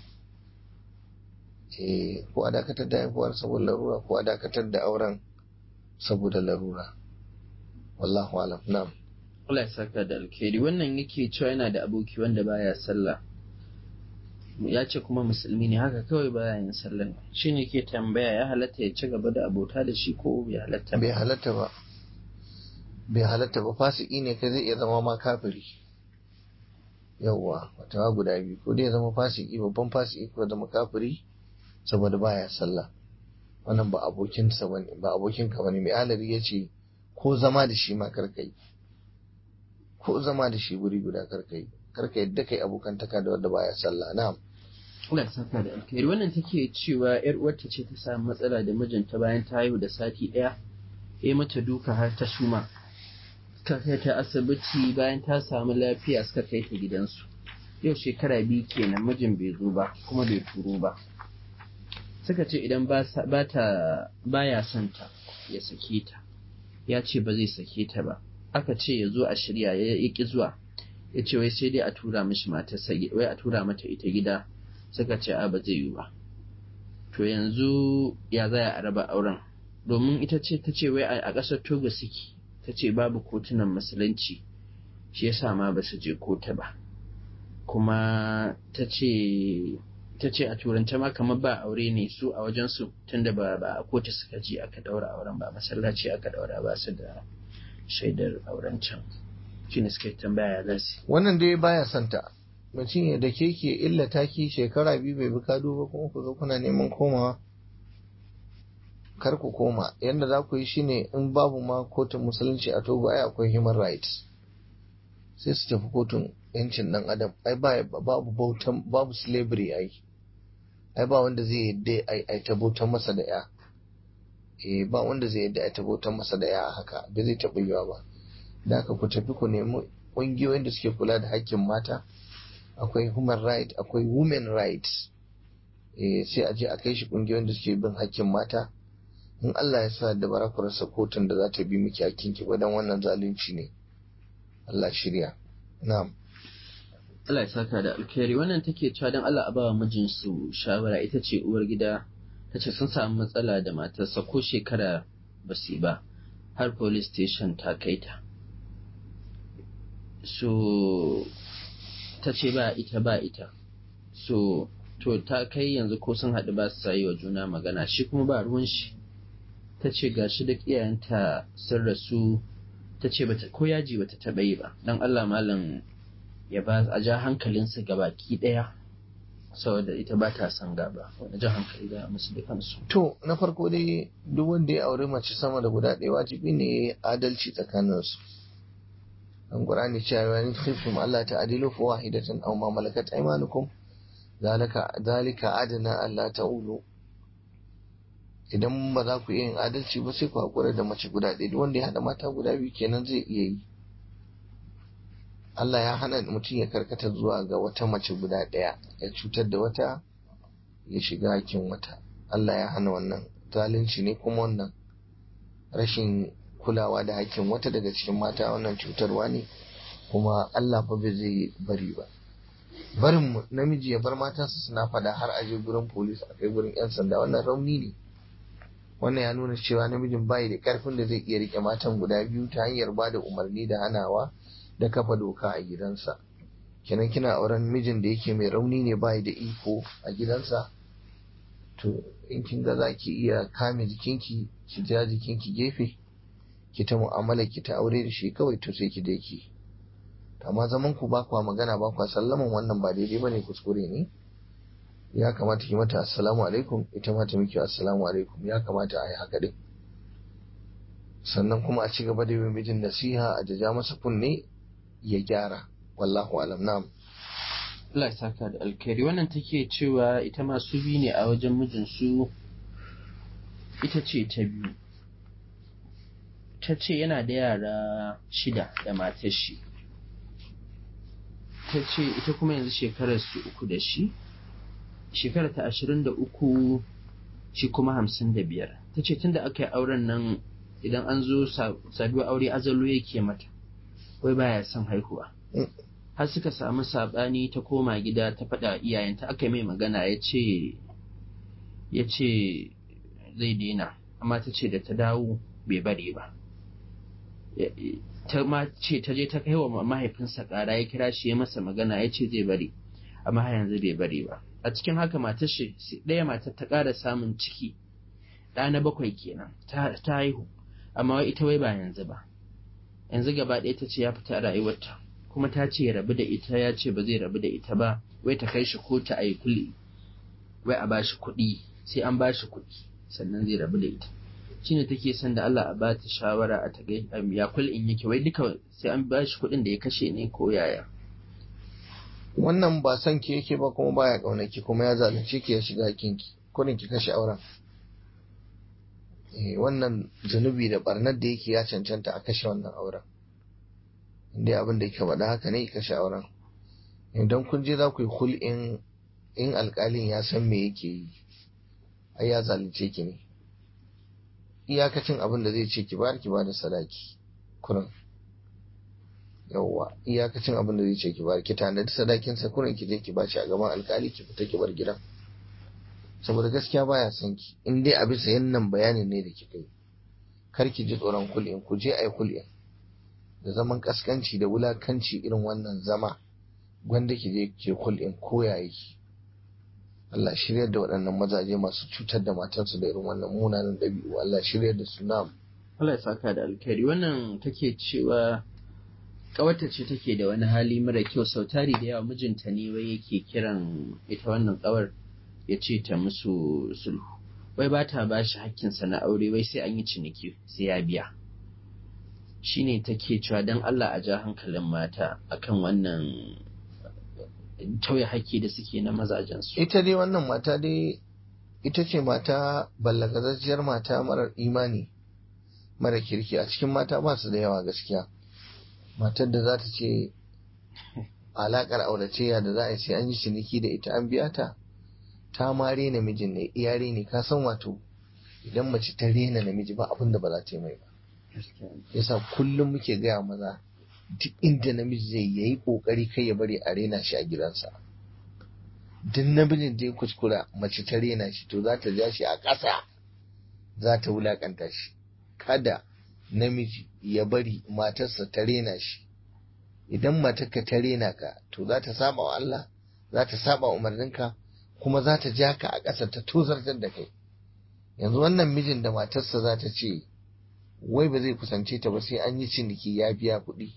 ko a dakatar da haihuwar saboda larura ko a dakatar da auren saboda larura wallahu alam na'am Allah ya saka da alkhairi wannan yake cewa yana da aboki wanda baya sallah ya ce kuma musulmi ne haka kawai baya yin sallah shi ne ke tambaya ya halatta ya ci gaba da abota da shi ko bai halatta ba bai halatta ba bai halatta ba fasiki ne ka zai iya zama ma kafiri yawwa wata guda biyu ko dai ya zama fasiki babban fasiki ko zama kafiri saboda baya sallah wannan ba abokinsa bane ba abokinka bane mai alari ya ce ko zama da shi ma karkai ko zama da shi wuri guda karkai karka yadda kai abokantaka da wanda baya sallah na'am Allah ya saka da alkhairi wannan take cewa yar uwarta ce ta samu matsala da mijinta bayan ta haihu da sati ɗaya ya mata duka har ta suma suka kai ta asibiti bayan ta samu lafiya suka kai ta gidansu yau shekara biyu kenan mijin bai zo ba kuma bai turo ba suka ce idan ba ta baya son ta ya sake ta ya ce ba zai sake ta ba aka ce ya zo a shirya ya ƙi zuwa ya ce wai sai dai a tura mishi matarsa wai a tura mata ita gida suka ce a ba zai yi ba to yanzu ya za a raba auren domin ita ce ta ce wai a ƙasar togo suke ta ce babu kotunan musulunci shi yasa ma ba su je kota ba kuma ta ce ta ce a turance ma kamar ba aure ne su a wajensu tunda ba ba a kotu suka je aka daura auren ba masallaci aka daura ba su da shaidar auren can shi ne suka tambaya ya zasu wannan dai baya santa mutum ya da ke ke illata ki shekara biyu bai bi kado ba kuma ku zo kuna neman komawa kar ku koma yadda za ku yi shine in babu ma kotun musulunci a togo ai akwai human rights sai su tafi kotun yancin dan adam ai babu bautan babu slavery ai ai ba wanda zai yadda ai ta bautan masa da ya eh ba wanda zai yadda ai ta bautan masa da ya haka bai zai taɓa yiwa ba da haka ku tafi ku nemi ƙungiyoyin da suke kula da haƙƙin mata akwai human right akwai women rights eh sai a je a kai shi ƙungiyoyin da suke bin haƙƙin mata in Allah ya sa da bara ku rasa kotun da za ta bi miki hakkinki ba dan wannan zalunci ne Allah shirya na'am Allah ya saka da alkhairi wannan take cewa dan Allah a bawa mijinsu shawara ita ce uwar gida ta ce sun samu matsala da matarsa ko shekara ba su ba har police station ta kai ta so ta ce ba ita ba ita so to ta kai yanzu ko sun haɗu ba su yi wa juna magana shi kuma ba ruwan shi ta ce ga shi da iyayenta sun rasu ta ce ko yaji bata taɓa yi ba don Allah malam ya ba a ja hankalinsu ga baki ɗaya saboda ita ba ta son gaba wani jan hankali da musu da kansu. To na farko dai duk wanda ya aure mace sama da guda ɗaya wajibi ne adalci tsakaninsu. An Qur'ani cewa in khiftum Allah ta'dilu fa wahidatan aw ma malakat aymanukum zalika zalika adna alla ta'ulu idan ba za ku iya yin adalci ba sai ku haƙura da mace guda ɗaya duk wanda ya haɗa mata guda biyu kenan zai iya yi Allah ya hana mutum ya karkata zuwa ga wata mace guda ɗaya ya cutar da wata ya shiga hakkin wata Allah ya hana wannan zalunci ne kuma wannan rashin kulawa da hakkin wata daga cikin mata wannan cutarwa ne kuma Allah fa bai zai bari ba barin namiji ya bar matansa suna fada har aje gurin polis a kai gurin yan sanda wannan rauni ne wannan ya nuna cewa namijin bai da karfin da zai iya rike matan guda biyu ta hanyar ba da umarni da hanawa da kafa doka a gidansa kenan kina auren mijin da yake mai rauni ne bai da iko a gidansa to in kin ga za ki iya kame jikinki ki ja jikinki gefe ki ta mu'amala ki ta aure da shi kawai to sai ki dai ki amma zaman ku ba kwa magana ba kwa sallaman wannan ba daidai bane kuskure ne ya kamata ki mata assalamu alaikum ita ma ta miki assalamu alaikum ya kamata a yi haka din sannan kuma a ci gaba da yin mijin nasiha a jaja masa kunne ya gyara wallahu alam na'am Allah ya saka da alkhairi wannan take cewa ita ma su bi ne a wajen mijinsu ita ce ta biyu ta ce yana da yara shida da matar shi ta ce ita kuma yanzu shekarar su uku da shi shekarar ta ashirin da uku shi kuma hamsin da biyar ta ce tunda aka yi auren nan idan an zo saduwa aure azalo yake mata wai baya son haihuwa har suka samu saɓani ta koma gida ta faɗa iyayenta aka mai magana ya ce ya ce zai daina amma ta ce da ta dawo bai bari ba ta ma ce ta je ta kai wa mahaifinsa ƙara ya kira shi ya masa magana ya ce zai bari amma har yanzu bai bari ba a cikin haka matar shi ɗaya matar ta ƙara samun ciki ɗa na bakwai kenan ta haihu amma ita wai ba yanzu ba yanzu gaba ɗaya ta ce ya fita a rayuwarta kuma ta ce ya rabu da ita ya ce ba zai rabu da ita ba wai ta kai shi kotu a yi kuli wai a bashi kuɗi sai an bashi kuɗi sannan zai rabu da ita shine take son da Allah a ba ta shawara a ta ya kul in yake wai duka sai an bashi kuɗin da ya kashe ne ko yaya wannan ba son ki yake ba kuma baya kaunaki kuma ya zalunce ki ya shiga hakinki kurin ki kashe auren eh wannan zunubi da barnar da yake ya cancanta a kashe wannan auren inda abin da yake faɗa haka ne kashe auren idan kun je za ku yi hul'in in alƙalin ya san me yake yi ai ya zalunce ki ne iyakacin abin da zai ce ki bayar ki bada sadaki kurin yawwa iyakacin abin da zai ce ki bayar ki tanadi sadakin sa kurin ki je ki bashi a gaban alƙali ki fita ki bar gidan saboda gaskiya baya son ki in dai a bisa yannan bayanin ne da kika yi kar ki ji tsoron kul'in ku je ai kul'in da zaman kaskanci da wulakanci irin wannan zama gwanda ki je ke kul'in koya yake Allah shiryar da waɗannan mazaje masu cutar da matansu da irin wannan munanan ɗabi'u Allah shiryar da su na'am Allah ya saka da alkhairi wannan take cewa ƙawarta ce take da wani hali mara kyau sautari da yawa mijinta ne wai yake kiran ita wannan ƙawar ya ce ta musu sulhu wai ba ta ba shi hakkinsa na aure wai sai an yi ciniki sai ya biya shine take cewa don Allah a ja hankalin mata akan wannan tauye haƙƙi da suke na mazajensu. ita dai wannan mata dai ita ce mata ballagazacciyar mata marar imani mara kirki a cikin mata ba su da yawa gaskiya matar da za ta ce alaƙar auratayya da za a yi sai an yi ciniki da ita an biya ta ta ma rena mijin ne iya ne ka san wato idan mace ta rena namiji ba abin da ba za ta yi mai ba yasa kullum muke gaya maza duk inda namiji zai yayi kokari kai ya bari a rena shi a gidansa duk namijin da ya kuskura mace ta rena shi to za ta ja shi a ƙasa za ta wulakanta shi kada namiji ya bari matarsa ta rena shi idan matarka ta rena ka to za ta saba wa Allah za ta saba umarninka kuma za ta ja ka a ƙasa ta tozartar da kai yanzu wannan mijin da matarsa za ta ce wai ba zai kusance ta ba sai an yi ciniki ya biya kuɗi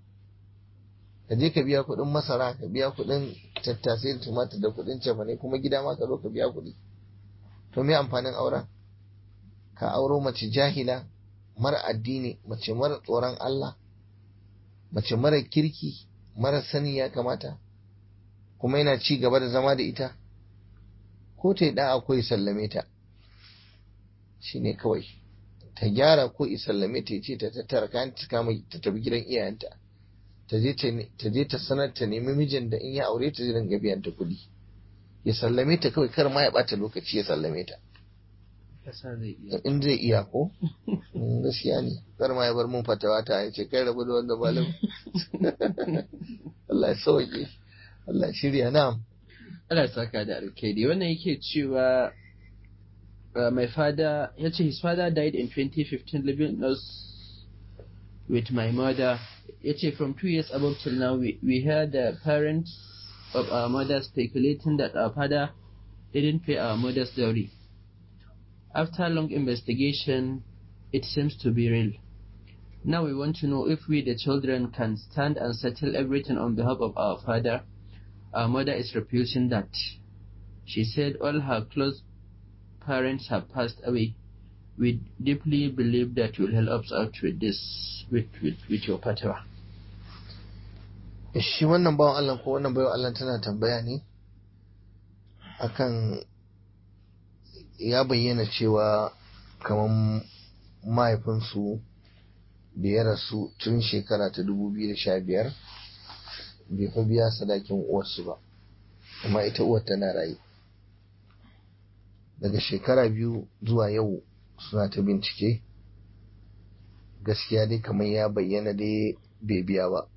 ka je ka biya kuɗin masara ka biya kuɗin tattasai da tumatir da kuɗin cefane kuma gida ma ka zo ka biya kuɗi to me amfanin auren ka auro mace jahila mara addini mace mara tsoron Allah mace mara kirki mara sani ya kamata kuma yana ci gaba da zama da ita ko ta yi ɗan akwai sallame ta shine kawai ta gyara ko isallame ta ce ta tattara kayan ta kama ta tafi gidan iyayenta ta je ta sanar ta nemi mijin da in ya aure ta zai dinga biyan ta kuɗi ya sallame ta kawai kar ma ya bata lokaci ya sallame ta in zai iya ko gaskiya ne kar ma ya bar mun fatawa ta ya ce kai rabu da wanda malam Allah ya sauke Allah ya shirya na'am Allah ya saka da alkhairi wannan yake cewa my father ya ce his father died in 2015 living us with my mother ya ce from two years above till now we, we heard the parents of our mother speculating that our father didn't pay our mother's dowry. After long investigation, it seems to be real. Now we want to know if we, the children, can stand and settle everything on behalf of our father. Our mother is refusing that. She said all her close parents have passed away. We deeply believe that you will help us out with this, with, with, with your fatwa. shi wannan bawan Allah ko wannan bayan Allah tana tambaya ne akan ya bayyana cewa kamar mahaifinsu da ya rasu tun shekara ta 2015 bai fa biya sadakin uwarsu ba amma ita uwar tana rayu daga shekara biyu zuwa yau suna ta bincike gaskiya dai kamar ya bayyana dai bai biya ba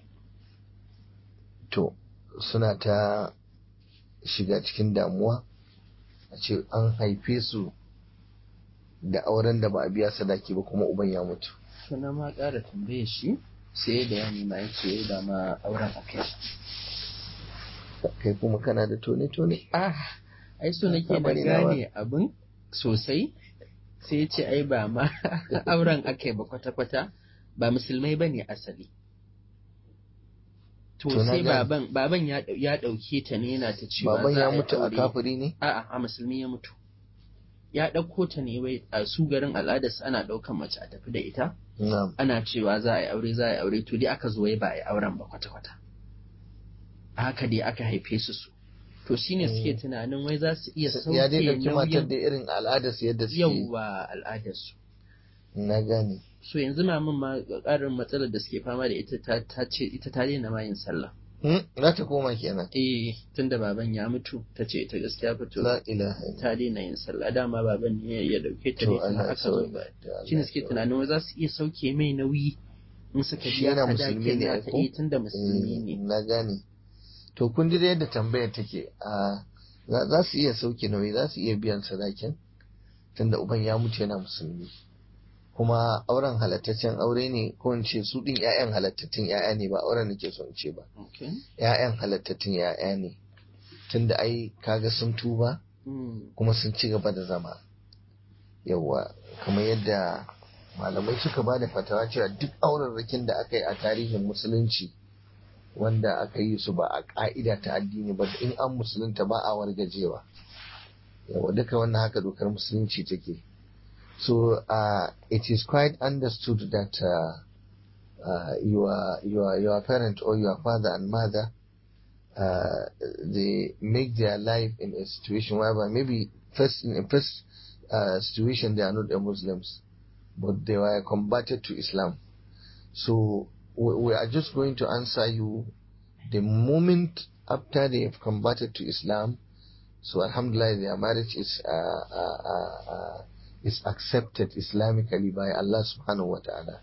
to suna ta shiga cikin damuwa a ce an haife su da auren da ba a biya sadaki ba kuma uban ya mutu Suna ma ƙara tambaye shi sai da ya nima ya ce da ma auren a kai. kai kuma kana da tone-tone Ah, ai so nake na Bari na gane abin sosai sai ya ce ai ba ma auren aka yi ba kwata-kwata ba musulmai ba ne asali. To To na sai gane. baban baban ya ɗau- ya ɗauke ta ne yana ta cewa baban za ya a yi mutu a aure. kafiri ne A'a, a musulmi ya mutu. Ya ɗauko ta ne wai a su garin al'adarsa ana ɗaukan mace a tafi da ita, na'am ana cewa za a yi aure za a yi aure to dai aka zo wai ba a yi auren ba kwata-kwata. A haka dai aka haife su su. To shine suke tunanin wai za su iya sauke ya dai ɗauki matar nauyin da irin al'adar su yadda suke yauwa al'adarsu. na gane So yanzu mamin ma ƙarin matsalar da suke fama da ita ta ta ce ita ta daina ma yin sallah. Hmm, za ta koma kenan Eh tunda baban ya mutu ta ce ita gaskiya fito la ilaha illallah. ta daina yin sallah dama baban ne ya dauke ta To ne tun Allah ya aka zo sauke. ba. To Allah Shine ya suke sauke. tunanin wai za su iya sauke mai nauyi in suka Shi biya yana musulmi sadakin ne, nata ko? eh tunda musulmi Eh, ne. na gane to kun ji da yadda tambayar take a za za su iya sauke nauyi za su iya biyan sadakin tunda uban ya mutu yana musulmi kuma auren halattaccen aure ne ko in ce su din ƴaƴan halattattun ƴaƴa ne ba auren nake so in ce ba Okay. ƴaƴan halattattun ƴaƴa ne tunda ai kaga sun tuba Mm. kuma sun ci gaba da zama yawwa kamar yadda malamai suka ba da fatawa cewa duk aurarrakin da aka yi a tarihin musulunci wanda aka yi su ba a ƙa'ida ta addini ba in an musulunta ba a wargajewa yawa duka wannan haka dokar musulunci take so uh, it is quite understood that uh, uh, your, your, your parent or your father and mother uh, they make their life in a situation whereby maybe first in a first uh, situation they are not a Muslims, but they were converted to Islam. So we, we are just going to answer you the moment after they have converted to Islam. So Alhamdulillah, their marriage is uh, uh, uh, uh, is accepted Islamically by Allah Subhanahu wa Taala.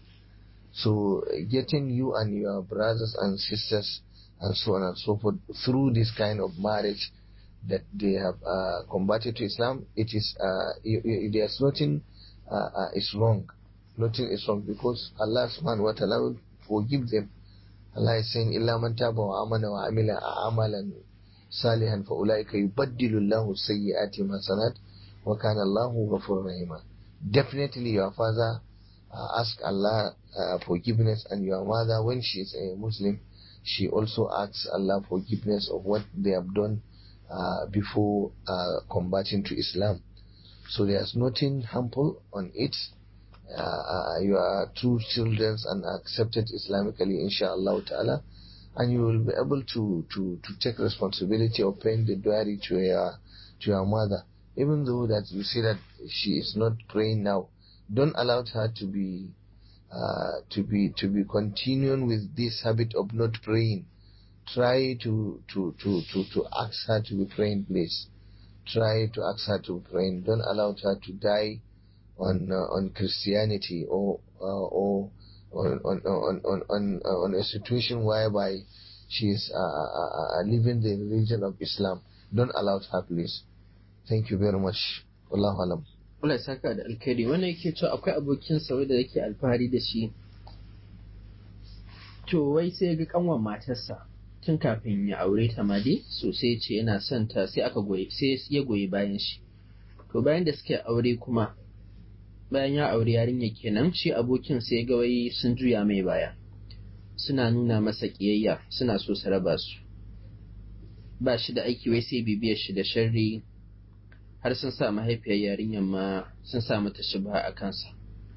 So uh, getting you and your brothers and sisters and so on and so forth through this kind of marriage that they have uh, converted to Islam, it is uh, you, you, there's nothing uh, uh, is wrong. Nothing is wrong because Allah Subhanahu wa Taala will forgive them. Allah is saying, "Illa man taba wa amana wa amila amalan salihan fa ulaika yubaddilu Allahu sayyi'ati hasanat wa kana Allahu ghafurur rahima." Definitely, your father uh, ask Allah uh, forgiveness, and your mother, when she is a Muslim, she also asks Allah forgiveness of what they have done uh, before uh, converting to Islam. So there's nothing harmful on it. Uh, uh, you are true children and accepted Islamically, inshallah ta'ala, and you will be able to, to, to take responsibility of paying the dowry to your, to your mother. even though that you say that she is not praying now don't allow her to be uh, to be to be continuing with this habit of not praying try to to to to to ask her to be praying please try to ask her to be praying don't allow her to die on uh, on christianity or uh, or on on on on on, uh, on a situation whereby she is uh, uh, uh, living the religion of islam don't allow her please thank you very much wallahu alam Allah ya saka da alkhairi wannan yake cewa akwai abokin sa da yake alfahari da shi to wai sai ga kanwan matarsa tun kafin ya aure ta ma dai sosai ce yana son ta sai aka goyi sai ya goyi bayan shi to bayan da suka aure kuma bayan ya aure yarinya kenan shi abokin sai ga wai sun juya mai baya suna nuna masa kiyayya suna so su raba su ba shi da aiki wai sai bibiyar shi da sharri har sun sa mahaifiyar yarinyar ma sun sa mata shubha a kansa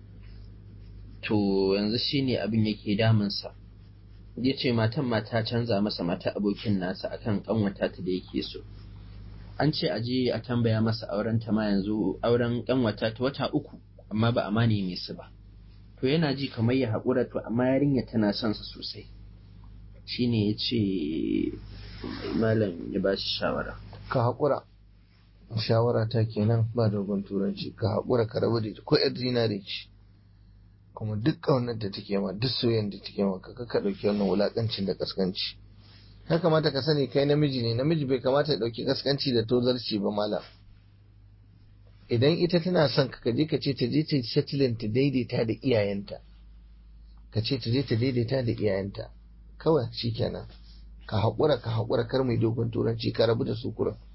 to yanzu shine abin yake damunsa ya ce matan ma ta canza masa mata abokin nasa akan kanwata ta da yake so an ce a je a tambaya masa auren ta ma yanzu auren kanwata ta wata uku amma ba a ma neme su ba to yana ji kamar ya haƙura to amma yarinya tana son sa sosai shine ya ce malam ya ba shi shawara ka haƙura shawara ta kenan ba dogon turanci ka haƙura ka rabu da ita ko yar zinare ce kuma duk ƙaunar da take ma duk soyayyar da take ma ka ka ɗauki wannan wulaƙancin da kaskanci ya kamata ka sani kai namiji ne namiji bai kamata ya ɗauki kaskanci da tozarci ba malam idan ita tana son ka je ka ce ta je ta settling ta daidaita da iyayenta ka ce ta je ta daidaita da iyayenta kawai shikenan ka haƙura ka haƙura kar mai dogon turanci ka rabu da su kurin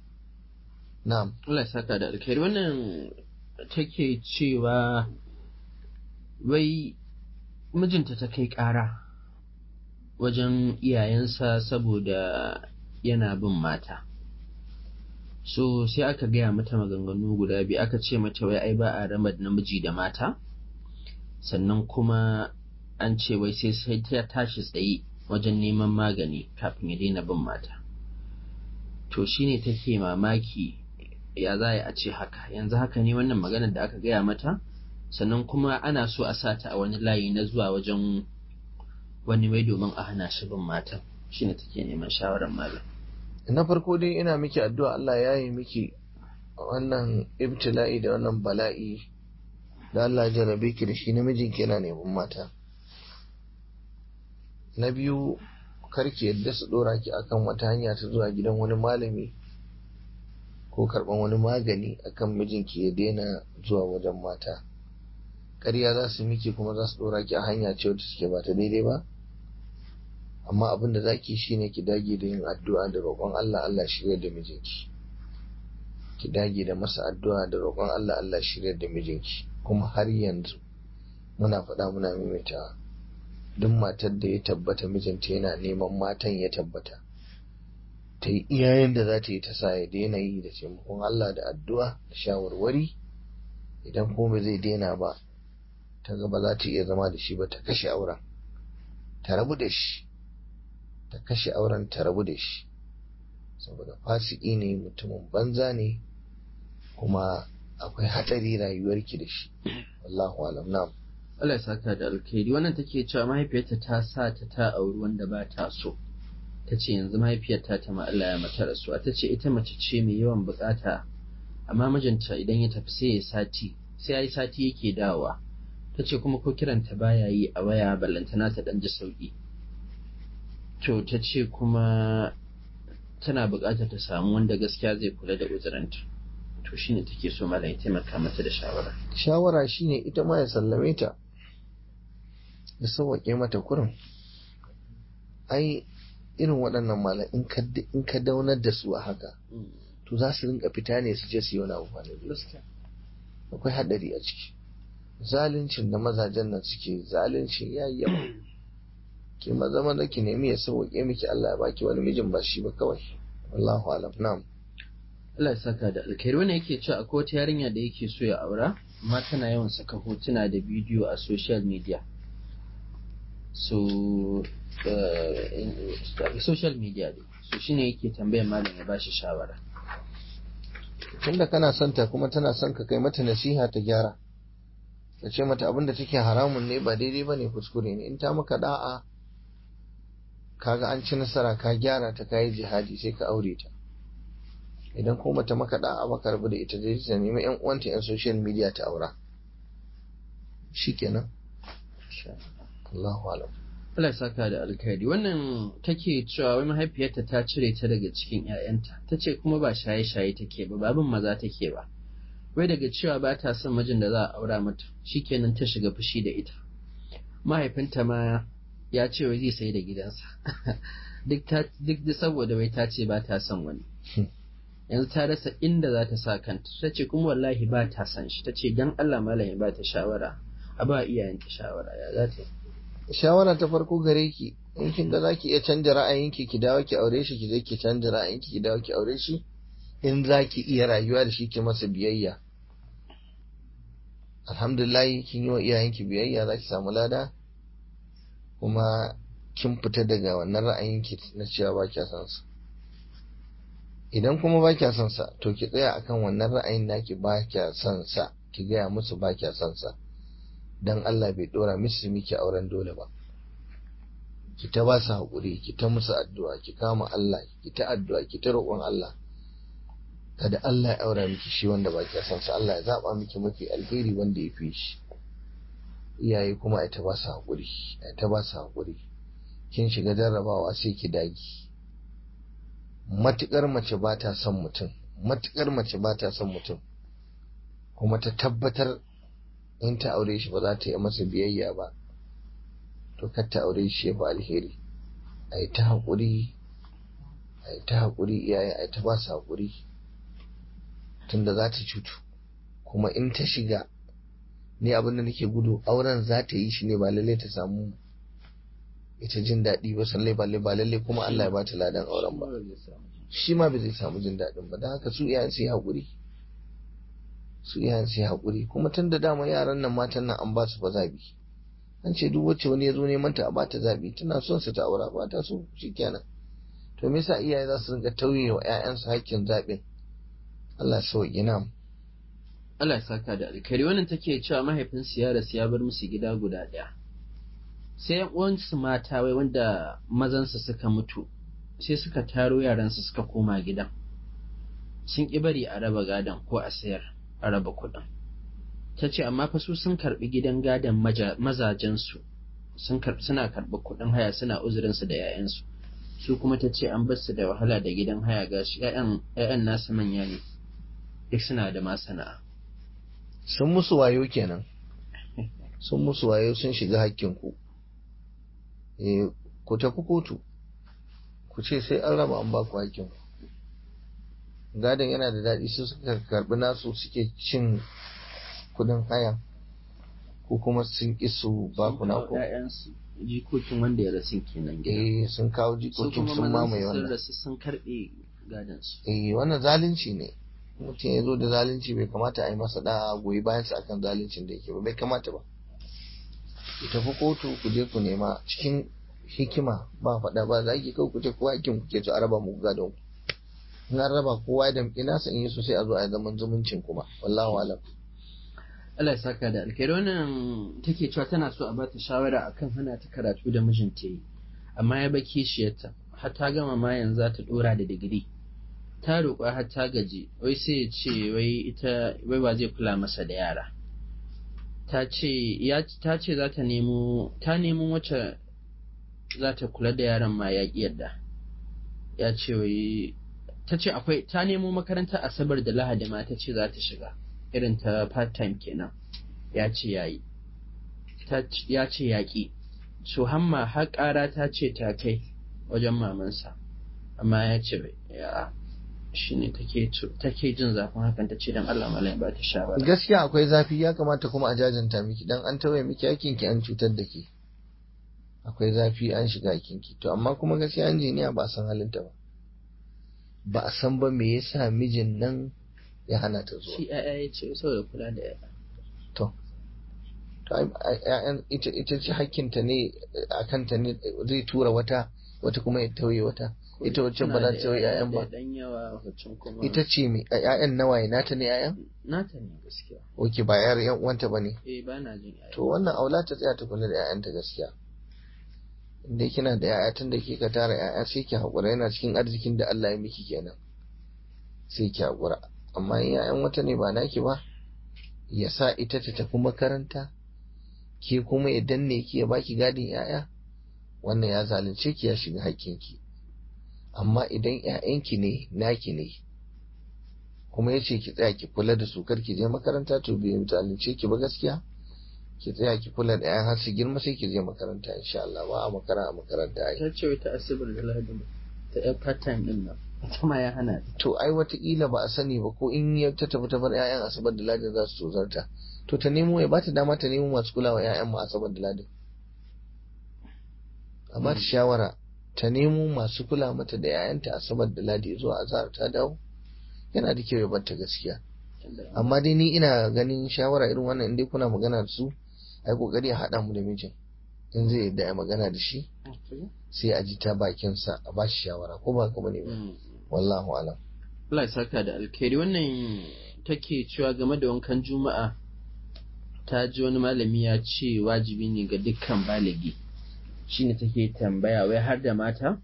na'am Allah ya saka da alkhairi wannan take cewa wai mijinta ta kai ƙara wajen iyayensa saboda yana bin mata so sai aka gaya mata maganganu guda biyu aka ce mata wai ai ba a rama namiji da mata sannan kuma an ce wai sai sai ta tashi tsaye wajen neman magani kafin ya daina bin mata to shine take mamaki ya za a ce haka yanzu haka ne wannan maganar da aka gaya mata sannan kuma ana so a sa ta a wani layi na zuwa wajen wani mai domin a hana shi bin matan shine take neman shawarar malam na farko dai ina miki addu'a Allah ya yi miki wannan ibtila'i da wannan bala'i da Allah jarabe ki da shi namijinki yana neman mata na biyu karki yadda su dora ki akan wata hanya ta zuwa gidan wani malami ko karban wani magani akan mijinki ya daina zuwa wajen mata ƙarya za su miki kuma za su dora ki a hanya ce wata suke ba ta daidai ba amma abin da zaki shine ki dage da yin addu'a da roƙon Allah Allah shirya da mijinki ki dage da masa addu'a da roƙon Allah Allah shirya da mijinki kuma har yanzu muna faɗa muna maimaitawa duk matar da ya tabbata mijinta yana neman matan ya tabbata ta yi iyayen da za ta yi ta sa ya daina yi da taimakon Allah da addu'a da shawarwari idan kuma ba zai daina ba ta ga ba za ta iya zama da shi ba ta kashe auren ta rabu da shi ta kashe auren ta rabu da shi saboda fasiki ne mutumin banza ne kuma akwai hatsari rayuwarki da shi wallahu alam na'am Allah ya saka da alkhairi wannan take cewa mahaifiyarta ta sa ta ta auri wanda ba ta so ta ce yanzu mahaifiyarta ta ma Allah ya mata rasuwa ta ce ita mace ce mai yawan bukata amma mijinta idan ya tafi sai ya sati sai ya yi sati yake dawowa ta ce kuma ko kiranta baya yi a waya ballantana ta dan ji sauki to ta ce kuma tana buƙatar ta samu wanda gaskiya zai kula da uzuranta to shine take so malam ya taimaka mata da shawara shawara shine ita ma ya sallame ta ya sauwaƙe mata kurin ai irin waɗannan malam in ka daunar da su a haka to za su rinka fita ne su je su yi wani abu akwai haɗari a ciki zaluncin da mazajen nan suke zaluncin ya yi yawa ki maza maza ki nemi ya sauwaƙe miki Allah ya baki wani mijin ba shi ba kawai wallahu alam na'am Allah ya saka da alkhairi wannan yake cewa akwai wata yarinya da yake so ya aura amma tana yawan saka hotuna da bidiyo a social media so uh, social media ne so shine yake tambayar malam ya bashi shawara tunda kana son ta kuma tana son ka kai mata nasiha ta gyara ka ce mata abinda take haramun ne ba daidai ba ne kuskure ne in ta maka da'a kaga an ci nasara ka gyara ta kayi jihadi sai ka aure ta idan kuma ta maka da'a ba ka rabu da ita zai ta nemi yan uwanta yan social media ta aura shikenan Allahu alam Allah ya saka da alkhairi wannan take cewa wai mahaifiyarta ta cire ta daga cikin ƴaƴanta ta ce kuma ba shaye-shaye take ba babin maza take ba wai daga cewa ba ta son mijin da za a aura mata shikenan ta shiga fushi da ita mahaifinta ma ya ce wai zai sai da gidansa duk ta duk da saboda wai ta ce ba ta son wani yanzu ta rasa inda za ta sa kanta ta ce kuma wallahi ba ta son shi ta ce dan Allah malam ya ba ta shawara a ba iyayenta shawara ya za ta yi shawara ta farko gare ki in kin ga zaki iya canja ra'ayinki ki dawo ki aure shi ki je ki canja ra'ayinki ki dawo ki aure shi in zaki iya rayuwa da shi ki masa biyayya alhamdulillah kin yi wa iyayenki biyayya zaki samu lada kuma kin fita daga wannan ra'ayinki na cewa ba kya son sa idan kuma ba kya son sa to ki tsaya akan wannan ra'ayin naki ba kya son sa ki gaya musu ba kya son sa dan Allah bai dora musu miki auren dole ba ki ta ba su haƙuri ki ta musu addu'a ki kama Allah ki ta addu'a ki ta roƙon Allah kada Allah ya aura miki shi wanda ba ki san sa Allah ya zaba miki mafi alheri wanda ya fi shi iyaye kuma ai ta ba su haƙuri ai ta ba su haƙuri kin shiga jarrabawa sai ki dagi matukar mace ba ta son mutum matukar mace ba ta son mutum kuma ta tabbatar in ta aure shi ba za ta yi masa biyayya ba to kar ta aure shi ba alheri a yi ta haƙuri a yi ta haƙuri iyaye a yi ta ba su haƙuri tunda za ta cutu kuma in ta shiga ni abin da nake gudu auren za ta yi shi ne ba lalle ta samu ita jin daɗi ba sallai ba lalle ba lalle kuma Allah ya ba ta ladan auren ba shi ma bai zai samu jin daɗin ba don haka su iyayen su yi haƙuri su iyayen su yi haƙuri kuma tun da dama yaran nan matan nan an ba su fa zabi an ce duk wacce wani ya zo neman ta a ba ta zabi tana son su ta aura ba ta so shikenan to me yasa iyaye za su rinka tauye wa ƴaƴansu hakkin zaɓin Allah ya sauke na Allah ya saka da alkhairi wannan take cewa mahaifinsu ya rasu ya bar musu gida guda ɗaya sai yan uwansu mata wai wanda mazansu suka mutu sai suka taro yaransu suka koma gidan sun ƙi bari a raba gadon ko a sayar a raba kuɗin ta ce amma fa su sun karɓi gidan gadon mazajensu sun suna karɓi kuɗin haya suna uzurinsu da 'ya'yansu su kuma ta ce an bar su da wahala da gidan haya gashi 'ya'yan nasu manya ne duk suna da masana'a sun musu wayo kenan sun musu wayo sun shiga hakkinku eh ku tafi kotu ku ce sai an raba an ba ku hakkinku gadon yana da daɗi su suka karɓi nasu suke cin kudin haya ko kuma sun ƙi su ba ku na ku jikokin wanda ya rasu kenan gida eh sun kawo jikokin sun mamaye sun wannan rasu sun karɓe gadon su eh wannan zalunci ne mutum ya zo da zalunci bai kamata a yi masa da goyi bayan sa akan zaluncin da yake ba bai kamata ba ku tafi kotu ku je ku nema cikin hikima ba faɗa ba za ki kawai ku ce kowa hakin ku ke so a raba muku gadon ku in an raba kowa da nasa in yi so sai a zo a yi zaman zumuncin kuma wallahu alam Allah ya saka da alkhairi wannan take cewa tana so a ba ta shawara akan hana ta karatu da mijinta yi amma ya baki shiyarta har ta gama ma yanzu za ta dora da digiri ta roƙa har ta gaji wai sai ya ce wai ita wai ba zai kula masa da yara ta ce ya ta ce za ta nemo ta nemo wacce za ta kula da yaran ma ya ƙi yadda ya ce wai ta ce akwai ta nemo makarantar asabar da lahadi ma ta ce za ta shiga irin ta part time kenan ya ce ya yi ya ce ya ƙi so hamma har ƙara ta ce ta kai wajen mamansa amma ya ce ya shi ne take jin zafin hakan ta ce don Allah malai ba ta shawara gaskiya akwai zafi ya kamata kuma a jajanta miki dan an tawaye miki yakin ki an cutar da ke akwai zafi an shiga yakin ki to amma kuma gaskiya injiniya ba a san halinta ba ba a san ba me yasa mijin nan ya hana ta zuwa shi ya'ya ya ce saboda kula da ya'ya to to ƴaƴan ita ita ce hakkinta ne akan ta ne zai tura wata wata kuma ya tauye wata ita wacce ba za ta yi ƴaƴan ba dan yawa wacce kuma ita ce mai ƴaƴan nawaye nata ne ƴaƴan nata ne gaskiya oke ba yar ƴan uwanta bane eh ba na jin ƴaƴa to wannan aula ta tsaya ta kula da ƴaƴanta gaskiya inda kina da ƴaƴa tun da kika tara ƴaƴa sai ki haƙura yana cikin arzikin da Allah ya miki kenan sai ki haƙura amma in ƴaƴan wata ne ba naki ba ya sa ita ta tafi makaranta ke kuma ya danne ki ya baki gadin ƴaƴa wannan ya zalunce ki ya shiga haƙƙinki amma idan ƴaƴanki ne naki ne kuma ya ce ki tsaya ki kula da su kar ki je makaranta to bai zalunce ki ba gaskiya ki tsaya ki kula da ƴaƴan har su girma sai ki je makaranta insha Allah ba a makara a makaranta ai ta ce wata asibar da lahadi ta ƴar part time din nan ita ma ya hana ta to ai wataƙila ba a sani ba ko in ya ta tafi ta bar ƴaƴan asabar da ladin za su tozarta to ta nemo ya bata dama ta nemo masu kulawa ƴaƴan mu asabar da ladin a ba ta shawara ta nemo masu kula mata da ƴaƴanta asabar da ladi zuwa azhar ta dawo yana da kyau ya bar ta gaskiya amma dai ni ina ganin shawara irin wannan in dai kuna magana da su ai kokari a haɗa mu da mijin in zai yadda ya magana da shi sai a ji ta bakinsa a ba shi shawara ko ba ka bane ba wallahu alam Allah ya saka da alkhairi wannan take cewa game da wankan juma'a ta ji wani malami ya ce wajibi ne ga dukkan baligi shine take tambaya wai har da mata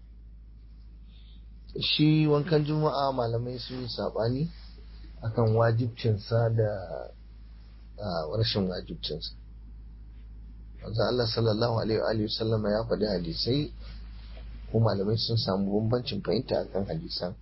shi wankan juma'a malamai sun yi saɓani akan wajibcinsa da rashin wajibcinsa wanzan Allah sallallahu alaihi wa sallama ya faɗi hadisai ko malamai sun samu bambancin fahimta akan hadisan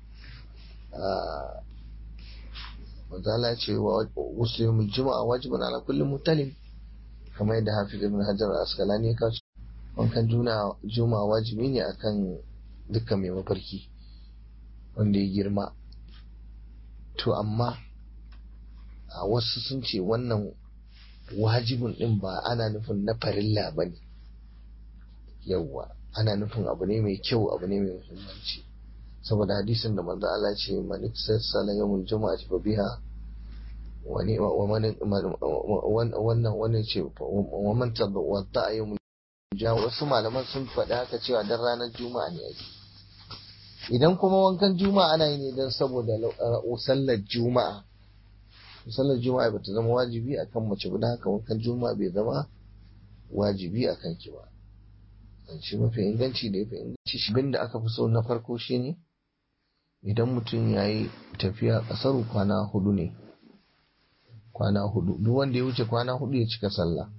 wanzan Allah ce wa muslimul juma'a wajibin ala kulli mutalim kamar yadda hafiz ibn hajar al-asqalani ya kawo wankan juma'a wajibi ne akan dukkan mai mafarki wanda ya girma to amma a wasu sun ce wannan wajibin din ba ana nufin na farilla ba ne yawwa ana nufin abu ne mai kyau abu ne mai muhimmanci saboda hadisin da manzo Allah ce man sassala yawmul jumu'ati fa biha wani wannan wannan ce wa man tawadda yawmul ja wasu malaman sun faɗi haka cewa dan ranar juma'a ne ake idan kuma wankan juma'a ana yi ne don saboda sallar juma'a sallar juma'a ba ta zama wajibi akan mace ba haka wankan juma'a bai zama wajibi akan ki ba shi mafi inganci da yafi inganci shi da aka fi so na farko shine idan mutum ya yi tafiya ƙasar kwana hudu ne kwana hudu duk wanda ya wuce kwana hudu ya cika sallah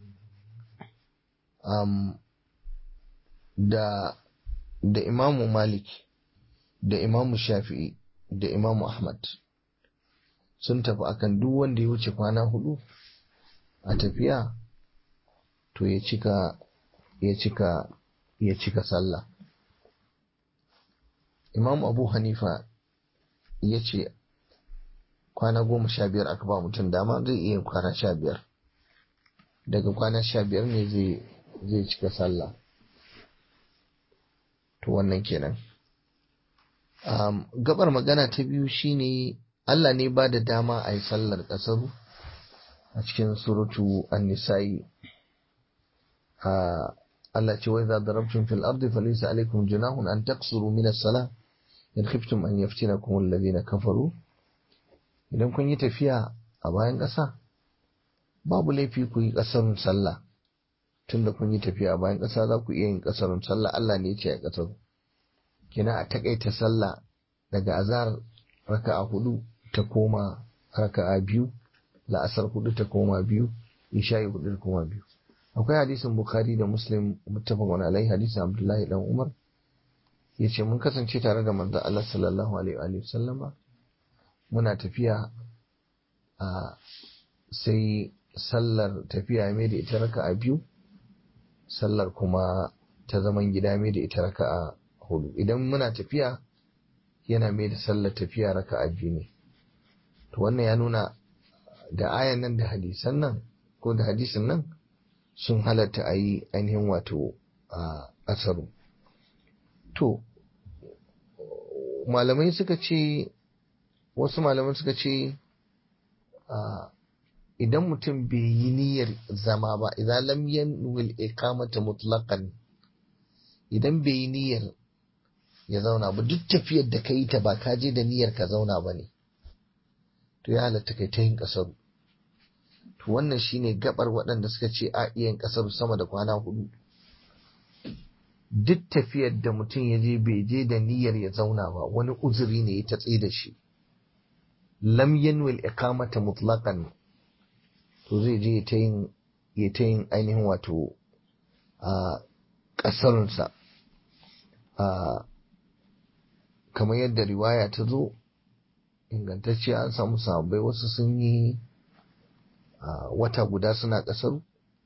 um, da da imamu malik da imamu shafi'i da imamu ahmad sun tafi akan duk wanda ya wuce kwana hudu a tafiya to ya cika ya cika ya cika sallah imamu abu hanifa ya ce kwana goma sha biyar aka ba mutum dama zai iya kwana sha biyar daga kwana sha biyar ne zai cika sallah to wannan kenan um, gabar magana ta biyu shine Allah ne ba da dama a yi sallar ƙasar a cikin suratu an-nisa'i Allah ce wai za darabtum fil ardi falaysa alaykum junahun an taqsuru min as-salah in khiftum an yaftinakum alladhina kafaru idan kun yi tafiya a bayan ƙasa babu laifi ku yi ƙasarun sallah tunda kun yi tafiya a bayan ƙasa za ku iya yin ƙasarun sallah Allah ne ya ce a ƙasar kina a takaita sallah daga azar raka'a hudu ta koma raka'a biyu la'asar hudu ta koma biyu isha'i hudu ta koma biyu akwai hadisin bukhari da muslim muttafaqun alai hadisin abdullahi dan umar yace mun kasance tare da manzon Allah sallallahu alaihi wa sallama muna tafiya a sai sallar tafiya mai da ita raka'a biyu sallar kuma ta zaman gida mai da ita raka'a hudu idan muna tafiya yana mai da sallar tafiya raka'a biyu ne to wannan ya nuna da ayan nan da hadisan nan ko da hadisin nan sun halatta a yi ainihin wato a asaru to malamai suka ce wasu malamai suka ce idan mutum bai yi niyyar zama ba idan lam yanwil iqamata mutlaqan idan bai yi niyyar ya zauna ba duk tafiyar da ka yi ta ba ka je da niyyar ka zauna ba ne to ya halatta kai ta yin kasaru to wannan shine gabar waɗanda suka ce a iya yin kasaru sama da kwana hudu duk tafiyar da mutum ya je bai je da niyyar ya zauna ba wani uzuri ne ya tatse da shi lam yanwil iqamata mutlaqan to zai je ta yin ya ta yin ainihin wato a ƙasarsa a kamar yadda riwaya ta zo ingantacce an samu sahabbai wasu sun yi wata guda suna ƙasar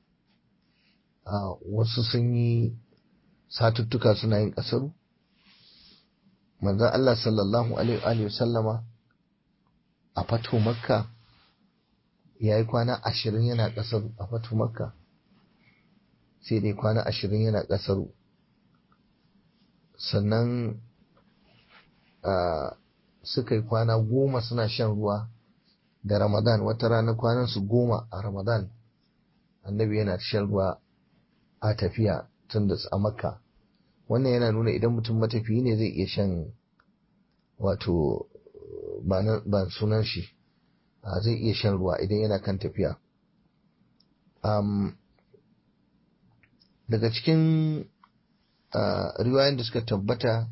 wasu sun yi satuttuka suna yin ƙasar manzan Allah sallallahu alaihi wasallama a fato makka ya yi kwana ashirin yana ƙasar a fato makka sai dai kwana ashirin yana ƙasar sannan suka yi kwana goma suna shan ruwa da ramadan wata rana kwanan su goma a ramadan annabi yana shan ruwa a tafiya tun da a makka wannan yana nuna idan mutum matafiyi ne zai iya shan wato ba sunan shi zai iya shan ruwa idan yana kan tafiya daga cikin riwayoyin da suka tabbata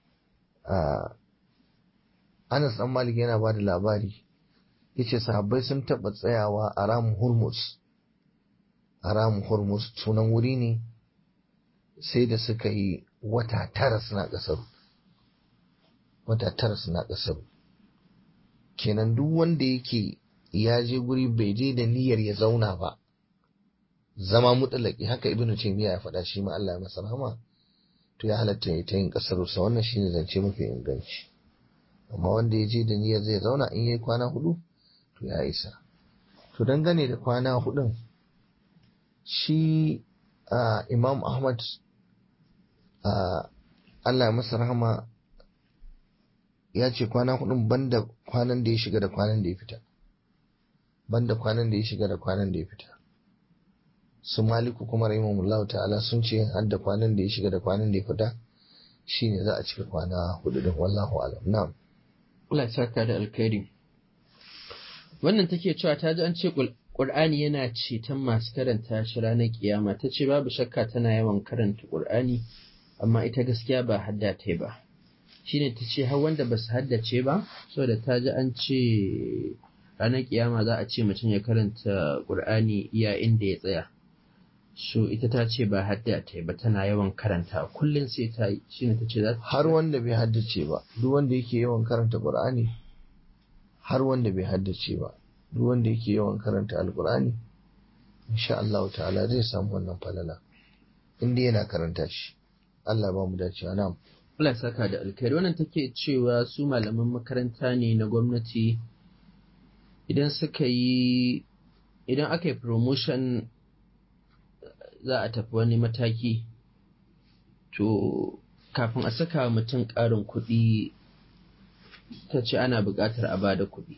Anas ɗan Malik yana ba da labari yace sahabbai sun taɓa tsayawa a ramin Hormuz a ramin Hormuz sunan wuri ne sai da suka yi wata tara suna ƙasar wata tara suna ƙasar kenan duk wanda yake ya je guri bai je da niyyar ya zauna ba zama mutalaki haka ibnu taymiya ya faɗa shi ma Allah ya masa rahama to ya halatta ya ta yin ƙasar sa wannan shine zance mafi inganci amma wanda ya je da niyyar zai zauna in yayi kwana hudu to ya isa to dangane da kwana hudun shi imam ahmad Allah ya masa rahama ya ce kwana hudun banda kwanan da ya shiga da kwanan da ya fita banda kwanan da ya shiga da kwanan da ya fita su maliku kuma rahimahullahu ta'ala sun ce har da kwanan da ya shiga da kwanan da ya fita shine za a cika kwana hudu din wallahu alam na'am Allah ya saka da alkhairi wannan take cewa ta ji an ce Qur'ani yana ceton masu karanta shi ranar kiyama ta ce babu shakka tana yawan karanta Qur'ani amma ita gaskiya ba hadda ta ba shine ta ce har wanda ba su haddace ba saboda ta ji an ce ranar kiyama za a ce mutum ya karanta Qur'ani iya inda ya tsaya so ita ta ce ba hadda ta ba tana yawan karanta kullum sai ta yi shine ta ce za har wanda bai haddace ba duk wanda yake yawan karanta Qur'ani har wanda bai haddace ba duk wanda yake yawan karanta alkur'ani insha Allah ta'ala zai samu wannan falala inda yana karanta shi Allah ba mu dacewa na'am Allah saka da alkhairi wannan take cewa su malaman makaranta ne na gwamnati idan suka yi idan aka yi promotion za a tafi wani mataki to kafin a saka mutum ƙarin kuɗi ta ce ana buƙatar a ba da kuɗi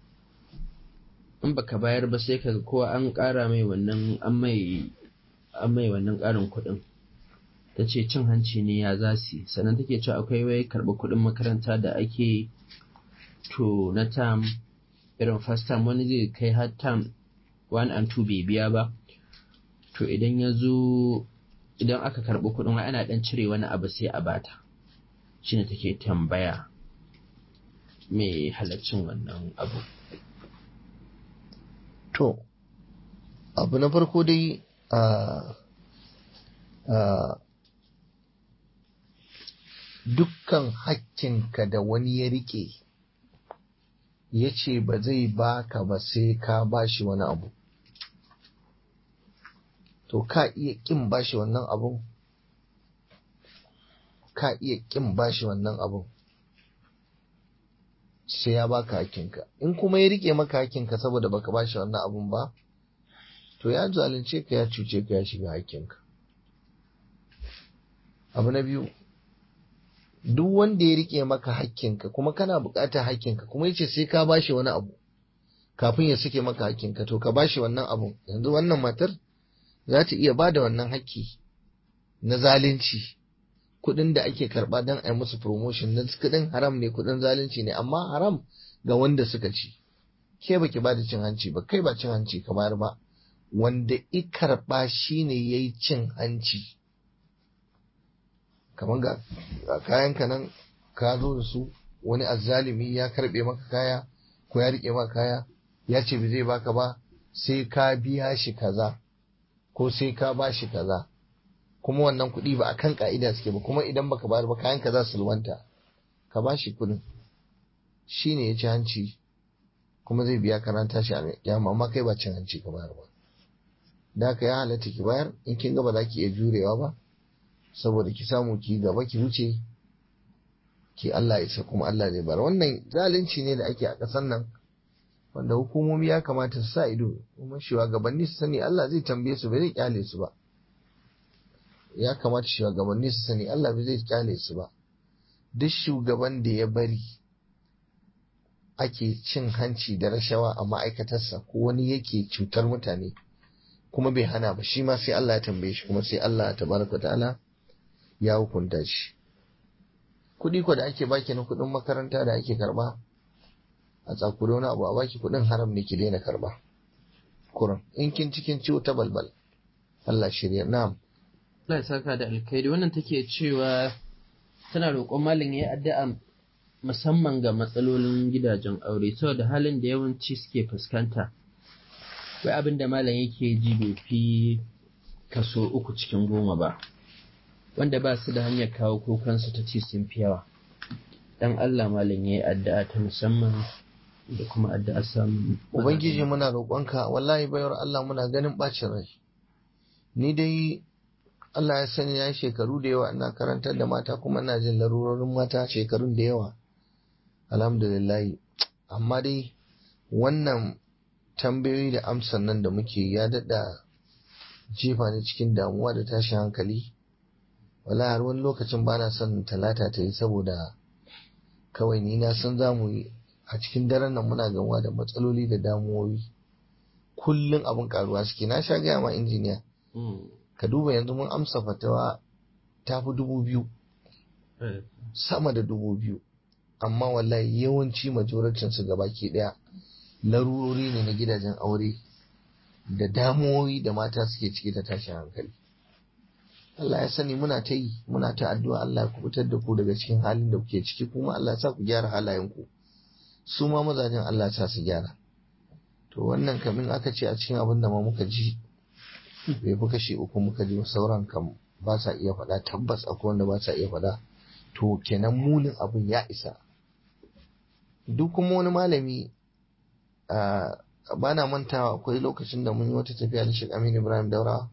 in baka bayar ba sai kaga kowa an ƙara mai wannan an mai an mai wannan ƙarin kuɗin ta ce cin hanci ne ya za su sannan take cewa akwai wai karɓi kuɗin makaranta da ake to na tam irin first time wani zai kai har tam one and two bai biya ba to idan ya zo idan aka karɓi kuɗin wai ana ɗan cire wani abu sai a bata shine take tambaya mai halaccin wannan abu to abu na farko dai a dukkan hakkinka da wani ya rike ya ce ba zai baka ba sai ka bashi wani abu to ka iya kin bashi wannan abun ka iya kin bashi wannan abun sai ya baka hakinka in kuma ya rike maka hakinka saboda baka bashi wannan abun ba to ya zalunce ka ya cuce ka ya shiga hakinka abu na biyu duk wanda ya rike maka hakkinka kuma kana buƙatar hakkinka kuma yace sai ka bashi wani abu kafin ya sake maka hakkinka to ka bashi wannan abun yanzu wannan matar za ta iya bada wannan hakki na zalunci kuɗin da ake karɓa don a yi musu promotion na kuɗin haram ne kuɗin zalunci ne amma haram ga wanda suka ci ke baki ba da cin hanci ba kai ba cin hanci ka bayar ba wanda i karɓa shine yayi cin hanci kamar ga kayan ka nan ka zo da su wani azzalimi ya karɓe maka kaya ko ya riƙe maka kaya ya ce ba zai baka ba sai ka biya shi kaza ko sai ka ba shi kaza kuma wannan kuɗi ba a kan ka'ida suke ba kuma idan baka bayar ba kayan ka za su lwanta ka ba shi kuɗin shi ne ya ci hanci kuma zai biya karanta shi a kyama amma kai ba cin hanci ka bayar ba da haka ya halatta ki bayar in kin ga ba za ki iya jurewa ba saboda ki samu ki gaba ki wuce ki Allah isa kuma Allah zai bar wannan zalunci ne da ake a ƙasar nan wanda hukumomi ya kamata su sa ido kuma shugabanni su sani Allah zai tambaye su ba zai kyale su ba ya kamata shugabanni su sani Allah bai zai kyale su ba duk shugaban da ya bari ake cin hanci da rashawa a ma'aikatarsa ko wani yake cutar mutane kuma bai hana ba shi ma sai Allah ya tambaye shi kuma sai Allah tabaraka ta'ala ya hukunta shi kuɗi ko da ake baki na kuɗin makaranta da ake karɓa a tsakuri wani abu a baki kuɗin haram ne ki daina karɓa kuran in kin cikin ciwo ta balbal Allah shirya na'am Allah ya saka da alkhairi wannan take cewa tana roƙon malam ya addu'a musamman ga matsalolin gidajen aure saboda halin da yawanci suke fuskanta wai abin da malam yake ji bai fi kaso uku cikin goma ba wanda ba su da hanyar kawo kukansu ta ci sun fi yawa dan Allah malam ya yi addu'a ta musamman da kuma addu'a samun ubangiji muna roƙonka wallahi bayar Allah muna ganin bacin rai ni dai Allah ya sani ya shekaru da yawa ina karantar da mata kuma ina jin larurorin mata shekarun da yawa alhamdulillah amma dai wannan tambayoyi da amsan nan da muke ya daɗa jefa ni cikin damuwa da tashin hankali wala har wani lokacin ba na son talata ta yi saboda kawai ni na san za mu yi a cikin daren nan muna gamuwa da matsaloli da damuwoyi kullum abin karuwa suke na sha gaya ma injiniya ka duba yanzu mun amsa fatawa ta fi dubu biyu sama da dubu biyu amma wallahi yawanci majoracin su gabaki daya larurori ne na gidajen aure da damuwoyi da mata suke ciki ta tashin hankali Allah ya sani muna ta yi muna ta addu'a Allah ya kubutar da ku daga cikin halin da kuke ciki kuma Allah ya sa ku gyara halayenku su ma mazajen Allah ya sa su gyara to wannan kamin aka ce a cikin abin da ma muka ji bai fi kashi uku muka ji sauran kam ba sa iya faɗa tabbas akwai wanda ba sa iya faɗa to kenan munin abin ya isa duk kuma wani malami ba na mantawa akwai lokacin da mun yi wata tafiya da Sheikh Aminu Ibrahim Daura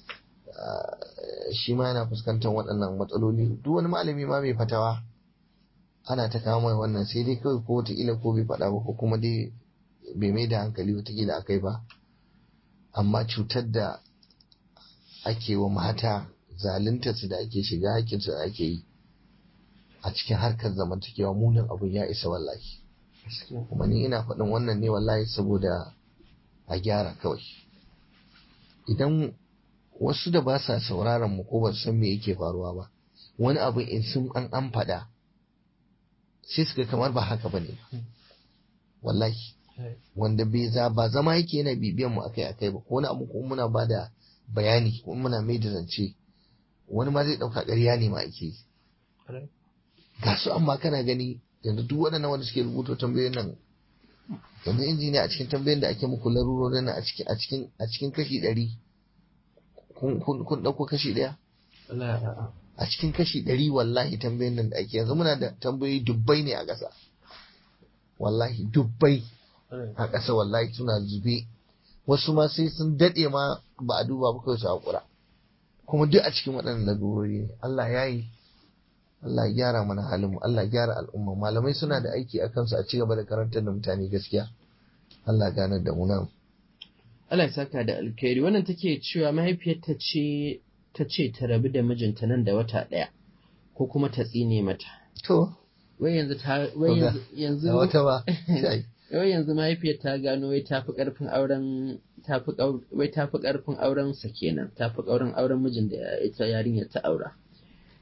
shi ma yana fuskantar waɗannan matsaloli duk wani malami ma mai fatawa ana ta kawo mai wannan sai dai kawai ko wataƙila ko bai faɗa ba ko kuma dai bai mai da hankali wataƙila akai ba amma cutar da ake wa mata zaluntar su da ake shiga hakkinsu da ake yi a cikin harkar zamantakewa munin abun ya isa wallahi kuma ni ina faɗin wannan ne wallahi saboda a gyara kawai idan wasu da ba sa sauraron mu ko ba san me yake faruwa ba wani abu in sun an an faɗa sai suka kamar ba haka bane wallahi wanda bai za ba zama yake yana bibiyan mu akai akai ba ko wani abu ko muna ba da bayani ko muna mai da zance wani ma zai ɗauka ƙarya ne ma ake yi ga su amma kana gani yanzu duk waɗannan wanda suke rubuta tambayoyin nan yanzu injiniya a cikin tambayoyin da ake muku larurorin nan a cikin a cikin a cikin kashi ɗari kun ɗauko kashi ɗaya a cikin kashi ɗari wallahi tambayoyin nan da ake yanzu muna da tambayoyi dubbai ne a ƙasa wallahi dubbai a ƙasa wallahi suna zube wasu ma sai sun daɗe ma ba a duba ba kawai su haƙura kuma duk a cikin waɗannan larurori ne Allah ya yi Allah ya gyara mana halinmu Allah ya gyara al'umma malamai suna da aiki a kansu a cigaba da karantar da mutane gaskiya Allah ya ganar da mu nan Allah ya saka da alkhairi wannan take cewa mahaifiyarta ce ta ce ta rabu da mijinta nan da wata ɗaya ko kuma ta tsine mata to wai yanzu ta wai yanzu yanzu da wata ba sai wai yanzu mahaifiyar ta gano wai tafi karfin auren tafi wai tafi karfin auren sa kenan tafi kaurin auren mijin da ita yarinyar ta aura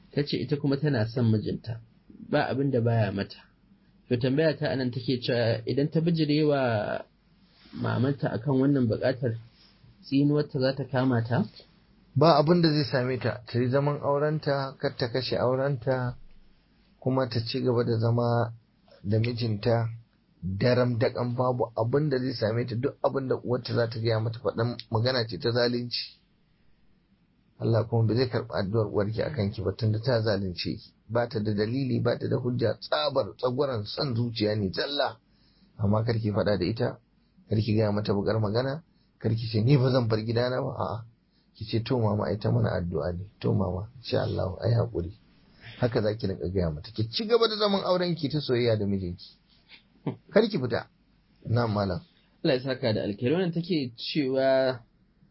ta ce ita kuma tana son mijinta ba abin da baya mata to tambaya ta anan take cewa idan ta bijirewa mamanta akan wannan buƙatar tsinuwarta za ta kama ta ba abin da zai same ta ta yi zaman aurenta kar ta kashe aurenta kuma ta ci gaba da zama da mijinta daram daƙan babu abin da zai same ta duk abin da uwarta za ta gaya mata faɗan magana ce ta zalunci Allah kuma ba zai karɓi addu'ar uwarki a kanki ba tunda ta zalunce ki ba ta da dalili ba ta da hujja tsabar tsagwaron son zuciya ne zalla amma kar ki faɗa da ita kar ki gaya mata bukar magana kar ki ce ni ba zan bar gidana ba a'a ki ce to mama ai ta mana addu'a ne to mama insha Allah ai hakuri haka zaki rinka gaya mata ki ci gaba da zaman auren ki ta soyayya da mijinki kar ki fita na malam Allah ya saka da alkhairi wannan take cewa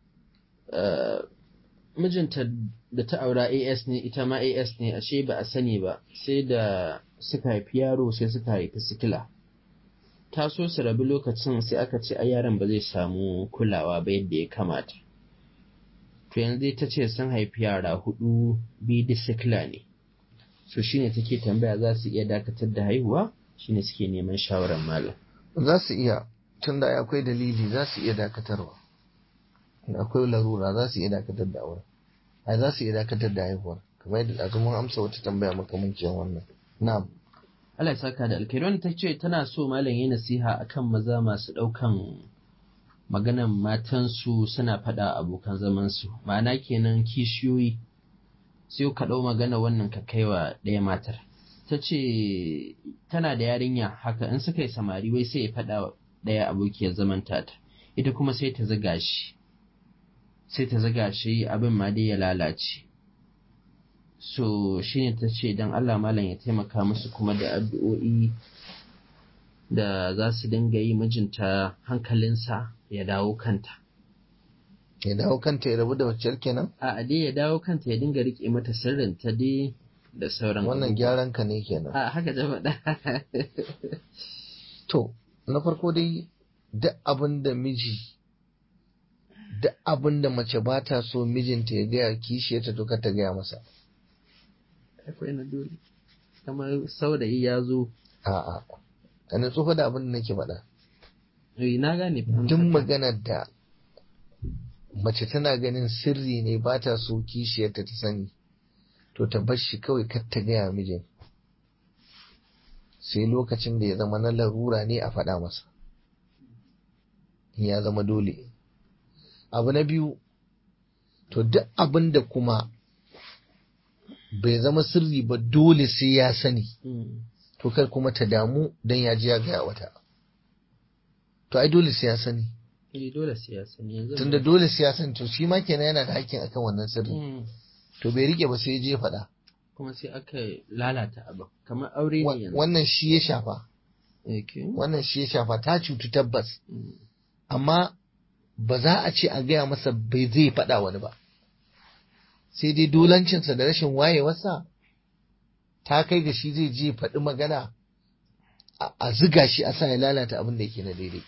mijinta da ta aura AS ne ita ma AS ne ashe ba a sani ba sai da suka haifi yaro sai suka haifi sikila ta so su rabu lokacin sai aka ce ai yaron ba zai samu kulawa ba yadda ya kamata to yanzu ta ce sun haifi yara hudu biyu da sikila ne so shine take tambaya za su iya dakatar da haihuwa shine suke neman shawarar malam za su iya tunda akwai dalili za su iya dakatarwa akwai larura za su iya dakatar da auren ai za su iya dakatar da haihuwar kamar yadda ɗazu mun amsa wata tambaya makamancin wannan na'am Allah ya saka da alkhairi ta ce tana so malam yi nasiha akan maza masu ɗaukan maganan matansu suna faɗa abokan zamansu ma'ana kenan kishiyoyi sai ka ɗau magana wannan ka kaiwa ɗaya matar ta ce tana da yarinya haka in suka yi samari wai sai ya faɗa ɗaya abokiyar zaman tata ita kuma sai ta ziga shi sai ta ziga shi abin ma dai ya lalace so shine ta ce don Allah malam ya taimaka musu kuma da addu'o'i da za su dinga yi mijinta hankalinsa ya dawo kanta ya dawo kanta ya rabu da wacce kenan a dai ya dawo kanta ya dinga rike mata sirrin ta dai da sauran wannan gyaran ka ne kenan a haka ta faɗa to na farko dai duk abin da miji duk abin da mace ba ta so mijinta ya gaya kishiyarta to ta gaya masa akwai na dole kamar saurayi ya zo a'a kana tsofa da abin da nake faɗa na gane duk maganar da mace tana ganin sirri ne ba ta so kishiyarta ta sani to ta bar shi kawai kar ta gaya mijin sai lokacin da ya zama na larura ne a faɗa masa ya zama dole abu na biyu to duk abin da kuma bai zama sirri ba dole sai ya sani to kar kuma ta damu don ya ji ya gaya wata to ai dole sai ya sani eh dole sai ya sani yanzu tunda dole sai ya sani to shi ma kenan yana da hakkin akan wannan sirri to bai rike ba sai ya je faɗa kuma sai aka lalata abin kamar aure ne yanzu wannan shi ya shafa wannan shi ya shafa ta cutu tabbas amma ba za a ce a gaya masa bai zai faɗa wani ba sai dai dolancinsa da rashin wayewarsa ta kai ga shi zai je faɗi magana a ziga shi a sa ya lalata abin da yake na daidai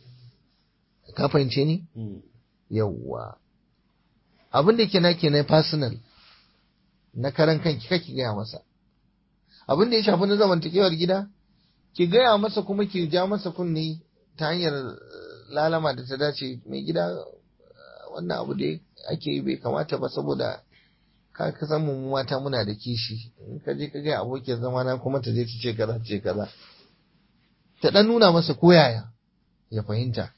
ka fahimce ni yawwa abin da yake na ke na personal na karan kanki kake gaya masa abin da ya shafi na zamantakewar gida ki gaya masa kuma ki ja masa kunne ta hanyar lalama da ta dace mai gida wannan abu da ake yi bai kamata ba saboda ka ka san mu mata muna da kishi in ka je ka ga abokin zama na kuma ta je ta ce kaza ce kaza ta dan nuna masa koyaya ya fahimta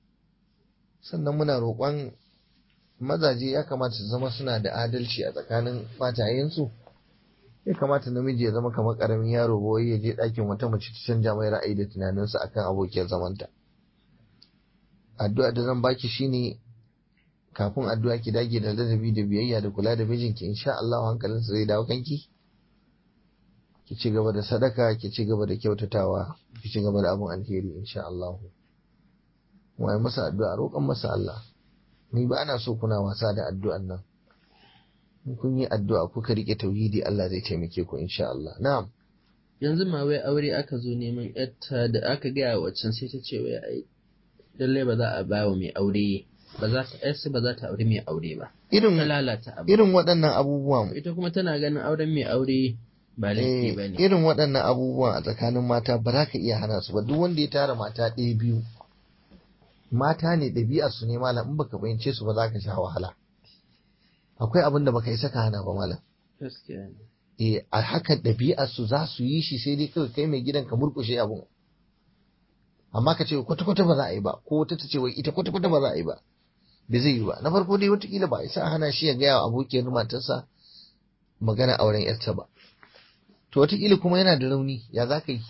sannan muna roƙon mazaje ya kamata su zama suna da adalci a tsakanin matayensu ya kamata namiji ya zama kamar karamin yaro ba ya je ɗakin wata mace ta canja mai ra'ayi da tunaninsa akan abokiyar zamanta addu'a da zan baki shine kafin addu'a ki dage da ladabi da biyayya da kula da mijinki insha Allah hankalinsa zai dawo kanki ki ci gaba da sadaka ki ci gaba da kyautatawa ki ci gaba da abin alheri insha Allah wai masa addu'a roƙon masa Allah ni ba ana so kuna wasa da addu'an nan in kun yi addu'a kuka rike tauhidi Allah zai taimake ku insha Allah na'am yanzu ma wai aure aka zo neman yarta da aka gaya waccan sai ta ce wai ai lallai ba za a ba wa mai aure ba za ta yarsu ba za ta aure mai aure ba irin ta lalata abu irin waɗannan abubuwan ita kuma tana ganin auren mai aure ba laifi eh, ba ne irin waɗannan abubuwan a tsakanin mata ba za ka iya hana su ba duk wanda ya tara mata ɗaya biyu mata ne ɗabi'a su ne malam in baka fahimce su ba za ka sha wahala akwai abin da baka yi saka hana ba malam gaskiya ne eh a haka ɗabi'ar su za su yi shi sai dai kawai kai mai gidan ka murƙushe abun amma ka ce kwata kwata ba za a yi ba ko wata ta ce wai ita kwata kwata ba za a yi ba bai zai yi ba na farko dai watakila ba a isa a hana shi ya gaya wa abokiyar matarsa magana auren yarta ba to watakila kuma yana da rauni ya za ka yi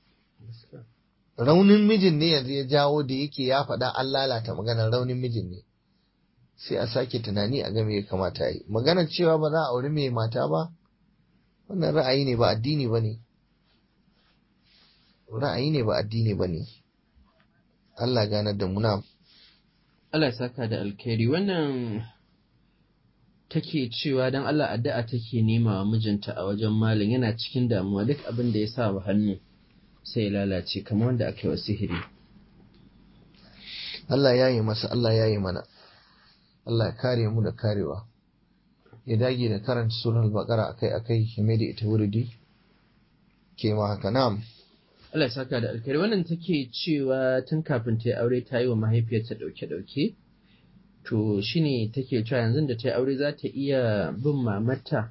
raunin mijin ne yanzu ya jawo da yake ya faɗa an lalata maganar raunin mijin ne sai a sake tunani a game ya kamata yi maganar cewa ba za a auri mai mata ba wannan ra'ayi ne ba addini ba ne ra'ayi ne ba addini ba ne Allah ganar da muna Allah ya saka da alkhairi wannan take cewa dan Allah addu'a take nema wa mijinta a wajen malam yana cikin damuwa duk abin da ya sa wa hannu sai ya lalace kamar wanda aka yi wa sihiri Allah ya yi masa Allah ya yi mana Allah ya kare mu da karewa ya dage da karanta sunan bakara akai akai ya mai da ita wuridi ke ma haka na'am Allah ya saka da alkhairi wannan take cewa tun kafin ta yi aure ta yi wa mahaifiyarta dauke-dauke to shine take cewa yanzu da ta yi aure za ta iya bin mamarta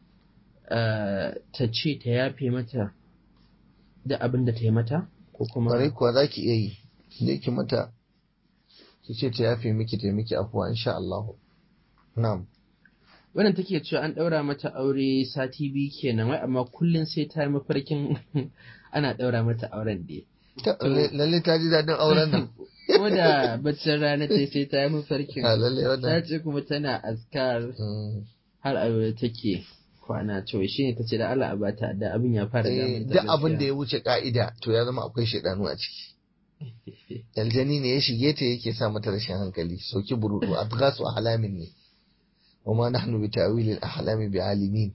ah, ta ce ta yafe mata da abin da ta yi mata ko kuma Kwarai kuwa za ki iya yi, zai ki mata, ki ce ta yafe miki ta miki afuwa insha Allah. Na'am. wannan take cewa an ɗaura mata aure sati biyu kenan wai amma kullum sai ta yi mafarkin ana ɗaura mata auren da Ta- Lalle ta ji daɗin auren nan. ko da baccin rana ta yi sai ta yi mafarkin Ha, Lalle ta wannan. ce kuma tana askar Mm. har aure take kwana to shi ne ta ce da Allah a bata da abin ya fara Eh, damun Duk abin da ya wuce ka'ida to ya zama akwai shaidanu a ciki. Aljani ne ya shige ta yake sa mata rashin hankali, soki burudu, adghasu ahlamin ne. Wa ma nahnu bi ta'wilil ahlami bi alimin.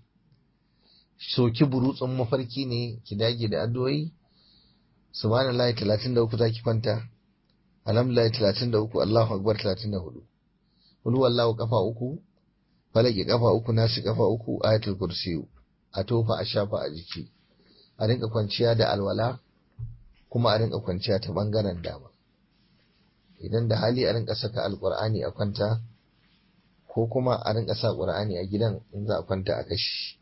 Soki burutsun mafarki ne ki dage da addu'o'i. Subhanallahi 33 zaki kwanta. Alhamdulillah 33 Allahu akbar 34. Kul huwallahu kafa uku. Falaki kafa uku nasu kafa uku ayatul kursiyu. A tofa a shafa a jiki. A rinka kwanciya da alwala kuma a rinka kwanciya ta bangaren dama. Idan da hali a rinka saka alqur'ani a kwanta ko kuma a rinka sa qur'ani a gidan in za a kwanta a kashi.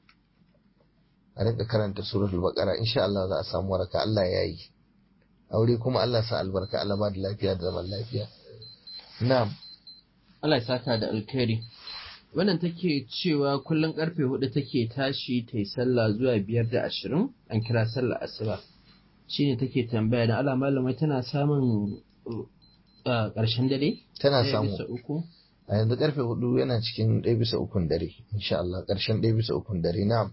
A rinka karanta suratul baqara insha Allah za a samu waraka Allah ya yi. aure kuma Allah sa albarka Allah ba da lafiya da zaman lafiya na'am Allah ya saka da alkhairi wannan take cewa kullum karfe hudu take tashi ta yi sallah zuwa biyar da ashirin an kira sallah asuba shine take tambaya da Allah malamai tana samun uh, ƙarshen dare tana Ɗaya samu bisa uku a yanzu karfe hudu yana cikin ɗaya bisa ukun dare insha Allah ƙarshen ɗaya bisa ukun dare na'am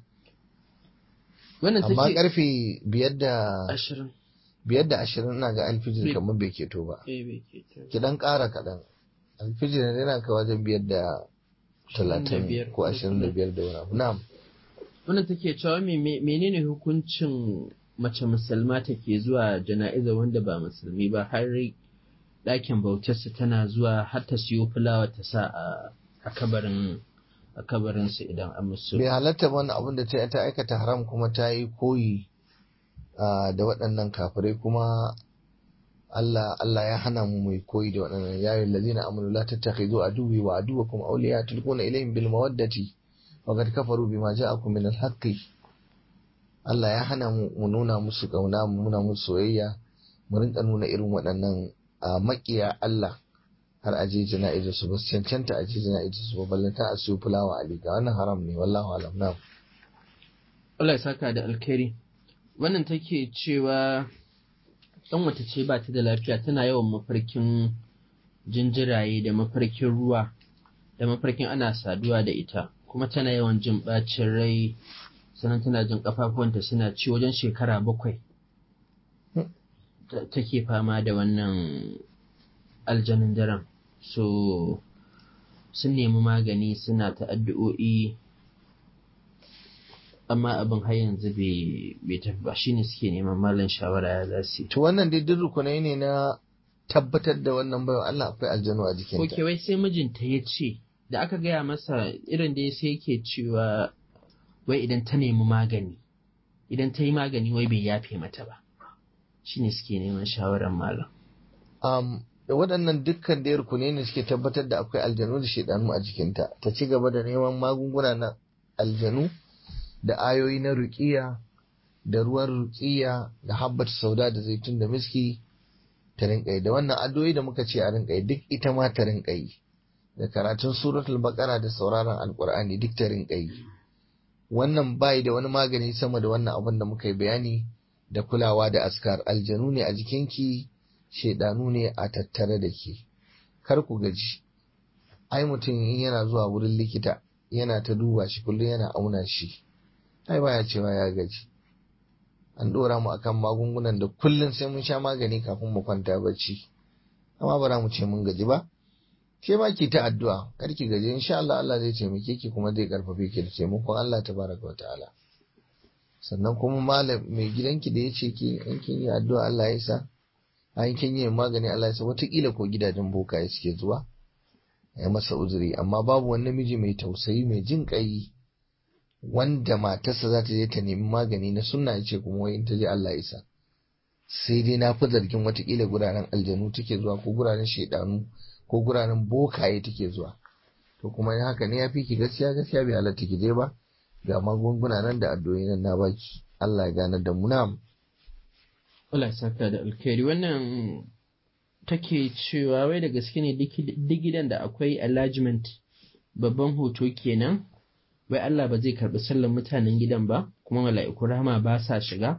wannan amma take karfe biyar da ashirin biyar da ashirin ina ga alfijir Bai- kamar bai keto ba eh, bai ke ta- ki dan ƙara kaɗan alfijir yana ka wajen biyar da talatin biyar ko ko ashirin da biyar da wani abu na'am wannan take cewa me- me- menene hukuncin mace musulma take zuwa jana'iza wanda ba musulmi ba har ɗakin bautarsa tana zuwa har ta siyo fulawa ta sa a- a kabarin a kabarinsu idan an musu bai halatta ba wannan abin da ta ta aikata haram kuma ta yi koyi ah, da waɗannan kafirai kuma Allah Allah ya hana mu mai koyi da waɗannan ya yi lazina amanu la tattakhidhu aduwwi wa aduwwakum awliya tulquna ilayhim bil mawaddati wa qad kafaru bima ja'akum min al haqqi Allah ya hana mu mu nuna musu kauna mu nuna musu soyayya mu rinka nuna irin waɗannan a makiya Allah har aje jana'izar su ba su cancanta aje jana'izar su ba ballanta a siyo fulawa a liga wannan haram ne wallahu alam na Allah ya saka da alkhairi wannan take cewa ɗan wata ce ba ta da lafiya tana yawan mafarkin jinjiraye da mafarkin ruwa da mafarkin ana saduwa da ita kuma tana yawan jin ɓacin rai sannan tana jin ƙafafuwanta suna ci wajen shekara bakwai ta- take fama da wannan aljanin daren so sun nemi magani suna ta addu'o'i amma abin har yanzu bai bai tafi ba shine suke neman malam shawara ya za su yi. to wannan dai duk rukunai ne na tabbatar da wannan baiwa Allah akwai aljanu a jikinta Ok, wai sai mijinta ya ce, da aka gaya masa irin da sai yake cewa wai idan ta nemi magani, idan ta yi magani wai bai yafe mata ba. Shi ne suke neman shawarar malam. um, da waɗannan dukkan da rukuni ne suke tabbatar da akwai aljanu da shaidanu a jikinta ta ci gaba da neman magunguna na aljanu da ayoyi na ruqiya da ruwan ruqiya da habbat sauda da zaitun da miski ta rinka yi da wannan addu'o'i da muka ce a rinka yi duk ita ma ta rinka yi da karatun suratul baqara da sauraron alqur'ani duk ta rinka yi wannan bai da wani magani sama da wannan abin da muka yi bayani da kulawa da askar aljanu ne a jikinki shaidanu ne a tattare da ke kar ku gaji ai mutum in yana zuwa wurin likita yana ta duba shi kullum yana auna shi ai baya cewa ya gaji an dora mu akan magungunan da kullum sai mun sha magani kafin mu kwanta bacci amma ba za mu ce mun gaji ba ke ma ki ta addu'a kar ki gaji insha Allah Allah zai taimake ki kuma zai karfafe ki da taimakon Allah tabaraka wa ta'ala sannan kuma malam mai gidanki da ya ce ki in kin yi addu'a Allah ya sa an kin yi magani Allah ya sa wataƙila ko gidajen bokaye suke zuwa ya masa uzuri amma babu wani namiji mai tausayi mai jin ƙai wanda matarsa za ta je ta nemi magani na sunna ya ce kuma wai in ta je Allah ya sa sai dai na fi zargin watakila guraren aljanu take zuwa ko guraren shaidanu ko guraren bokaye take zuwa to kuma in haka ne ya fi ki gaskiya gaskiya bai halatta ki je ba ga magunguna nan da addu'o'i nan na baki Allah ya gane da mu na Allah ya saka da alkhairi wannan take cewa wai da gaske ne duk gidan da akwai enlargement babban hoto kenan wai Allah ba zai karbi sallan mutanen gidan ba kuma mala'iku rahama ba sa shiga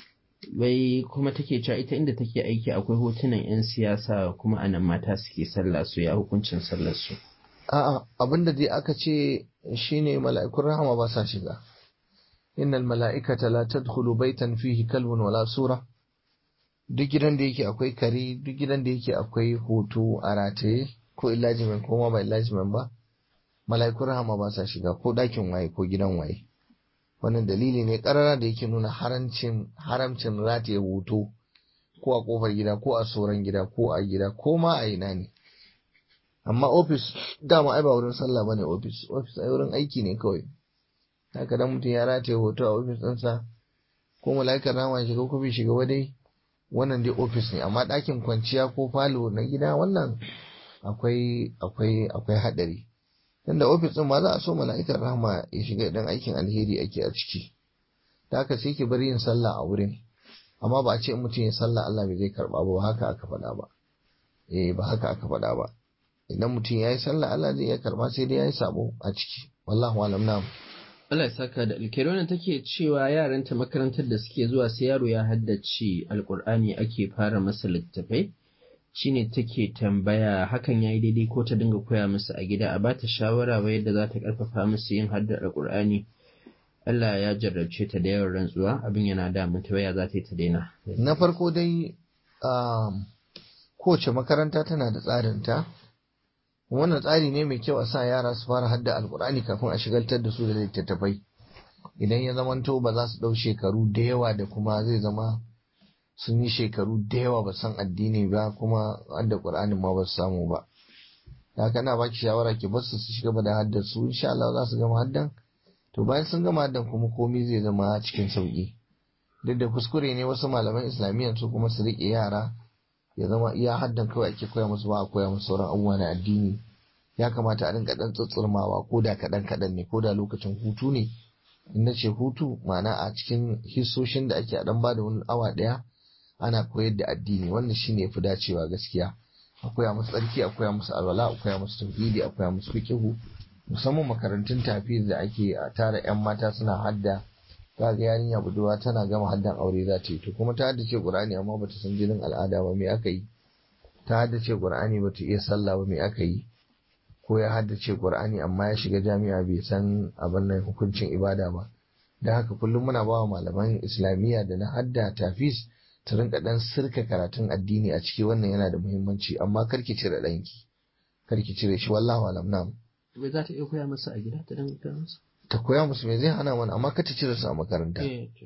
wai kuma take cewa ita inda take aiki akwai hotunan 'yan siyasa kuma anan mata suke sallah su ya hukuncin sallar su a'a abinda dai aka ce shine mala'ikun rahama ba sa shiga innal mala'ikata la tadkhulu baitan fihi kalbun wala sura duk gidan da yake akwai kare duk gidan da yake akwai hoto a rataye ko illajimen ko ma ba illajimen ba mala'ikun rahama ba sa shiga ko ɗakin waye ko gidan waye wannan dalili ne karara da yake nuna haramcin haramcin rataye hoto ko a kofar gida ko a soran gida ko a gida ko ma a ina ne amma ofis dama ai ba wurin sallah bane ofis ofis ai wurin aiki ne kawai haka dan mutum ya rataye hoto a ofis ɗinsa ko mala'ikar rahama ya shiga ko bai shiga ba dai wannan dai ofis ne amma ɗakin kwanciya ko falo na gida wannan akwai akwai akwai haɗari tunda ofis ɗin ma za a so mala'ikar rahama ya shiga idan aikin alheri ake a ciki da haka sai ki bari yin sallah a wurin amma ba a ce in mutum ya sallah Allah bai zai karɓa ba haka aka faɗa ba eh ba haka aka faɗa ba idan mutum ya yi sallah Allah zai iya karɓa sai dai ya yi sabo a ciki wallahu alam na'am Allah ya saka da alkhairi wannan take cewa yaranta makarantar da suke zuwa sai yaro ya haddace alkur'ani ake fara masa littafai shine take tambaya hakan yayi daidai ko ta dinga koya musu a gida a bata shawara wa yadda za ta karfafa musu yin haddar alkur'ani Allah ya jarrabce ta da yawan rantsuwa abin yana da mata waya za ta yi ta daina na farko dai kowace makaranta tana da tsarinta wannan tsari ne mai kyau a sa yara su fara hadda alkur'ani kafin a shigaltar da su da littattafai idan ya zamanto ba za su ɗau shekaru da yawa da kuma zai zama sun yi shekaru da yawa ba san addini ba kuma hadda qur'anin ma ba su samu ba da haka na baki shawara ki bar su su shiga da haddar su insha Allah za su gama haddan to bayan sun gama haddan kuma komai zai zama cikin sauki duk da kuskure ne wasu malaman islamiyyan su kuma su riƙe yara ya zama iya haddan kawai ake koya musu ba a koya musu sauran abubuwa na addini ya kamata a rinka dan tsatsurmawa ko da kaɗan kaɗan ne ko da lokacin hutu ne in na ce hutu ma'ana a cikin hissoshin da ake a dan bada wani awa ɗaya ana koyar da addini wannan shine fi dacewa gaskiya a koya musu tsarki a koya musu alwala a koya musu tauhidi a koya musu fikihu musamman makarantun tafi da ake a tara yan mata suna hadda ga yarinya budurwa tana gama haddan aure za ta yi to kuma ta haddace qur'ani amma bata san jinin al'ada ba me aka yi ta haddace qur'ani bata iya sallah ba me aka yi ko ya haddace qur'ani amma ya shiga jami'a bai san abin nan hukuncin ibada ba dan haka kullum muna bawa malaman islamiyya da na hadda tafis ta rinka dan sirka karatun addini a ciki wannan yana da muhimmanci amma karki cire danki karki cire shi wallahi alam nam bai za ta iya koya masa a gida ta dinga koya masa ta koya musu me zai hana mana amma ka ta cire su a makaranta ta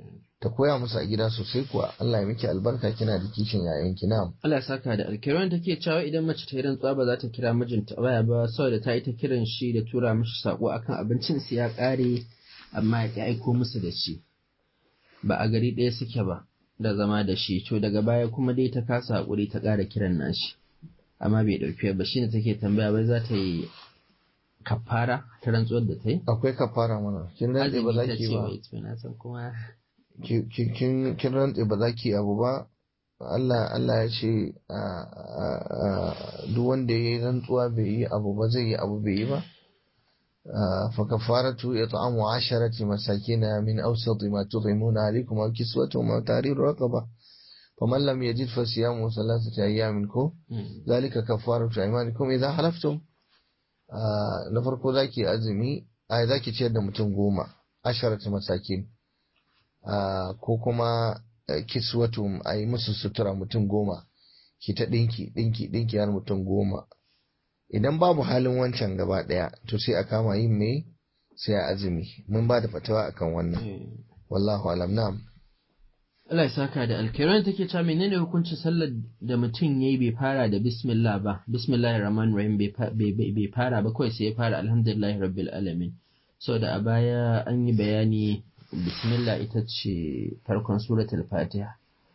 ta koya musu a gida sosai kuwa Allah ya miki albarka kina da kishin yayanki na Allah ya saka da alkiran take cewa idan mace ta yi rantsuwa ba za ta kira mijinta baya ba saboda ta yi ta kiran shi da tura mishi sako akan abincin su ya kare amma ya ki aiko musu da shi ba a gari ɗaya suke ba da zama da shi to daga baya kuma dai ta kasa hakuri ta ƙara kiran nashi amma bai ɗauki ba shine take tambaya wai za ta yi kafara ta rantsuwar da ta yi akwai kafara mana kin rantse ba za Azumi ta ki ce ba wai to na san kuma ki- ki- kin kin rantse ba za ki abu ba Allah Allah ya ce a- a- a- duk wanda ya yi rantsuwa bai yi abu ba zai yi abu bai yi ba آه، فكفارته إطعام عشرة مساكين من أوسط ما تطعمون عليكم أو كسوتهم أو تحرير رقبة فمن لم يجد فصيام ثلاثة أيام كو Mm. ذلك كفارة أيمانكم إذا حلفتم آه، نفرق ذاكي أزمي آه ذاكي تشير متن قوما عشرة مساكين آه، ko kuma eh, kiswatum a yi musu sutura mutum goma ki ta ɗinki ɗinki ɗinki har mutum goma idan babu halin wancan gaba ɗaya to sai a kama yin me sai a azumi mun ba da fatawa akan wannan Eh. wallahu alam na'am Allah ya saka da alkiran take cewa menene hukuncin sallar da mutum yayi bai fara da bismillah ba bismillahir rahmanir rahim bai fa- bai bai- bai fara ba kawai sai ya fara alhamdulillahi rabbil alamin saboda a baya an yi bayani bismillah ita ce farkon suratul fatiha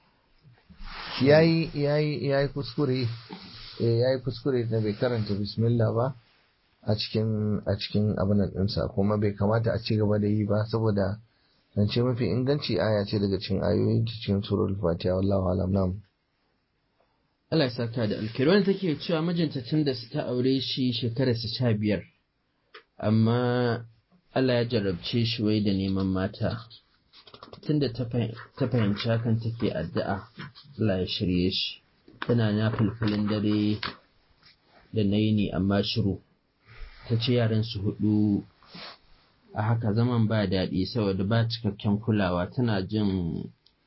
yayi yayi yayi kuskure eh yayi kuskure da bai karanta bismillah ba a cikin a cikin abin nan ɗinsa kuma bai kamata a ci gaba da yi ba saboda zance mafi inganci aya ce daga cikin ayoyin cikin suratul fatiha wallahu alam na'am Allah ya saka da alkiran take cewa mijinta tun da ta aure shi shekarar sa sha biyar amma Allah ya jarabce shi wai da neman mata tunda ta fahim- ta fahimci hakan take addu'a Allah ya shirye shi tana na fulfulin dare da na yini amma shiru ta ce yaran su hudu a haka zaman ba daɗi saboda ba cikakken kulawa tana jin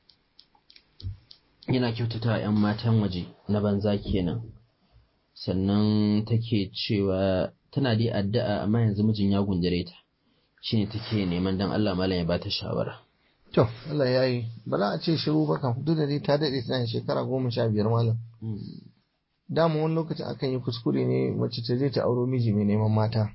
yana kyautata wa 'yan matan waje na banza kenan sannan take cewa tana dai addu'a amma yanzu mijin ya gundare ta shine take neman dan Allah malam ya bata shawara to Allah ya yi ba za a ce shiru ba kan duk da dai ta daɗe tana shekara goma sha biyar malam dama wani lokacin akan yi kuskure ne mace ta je ta auro miji mai neman mata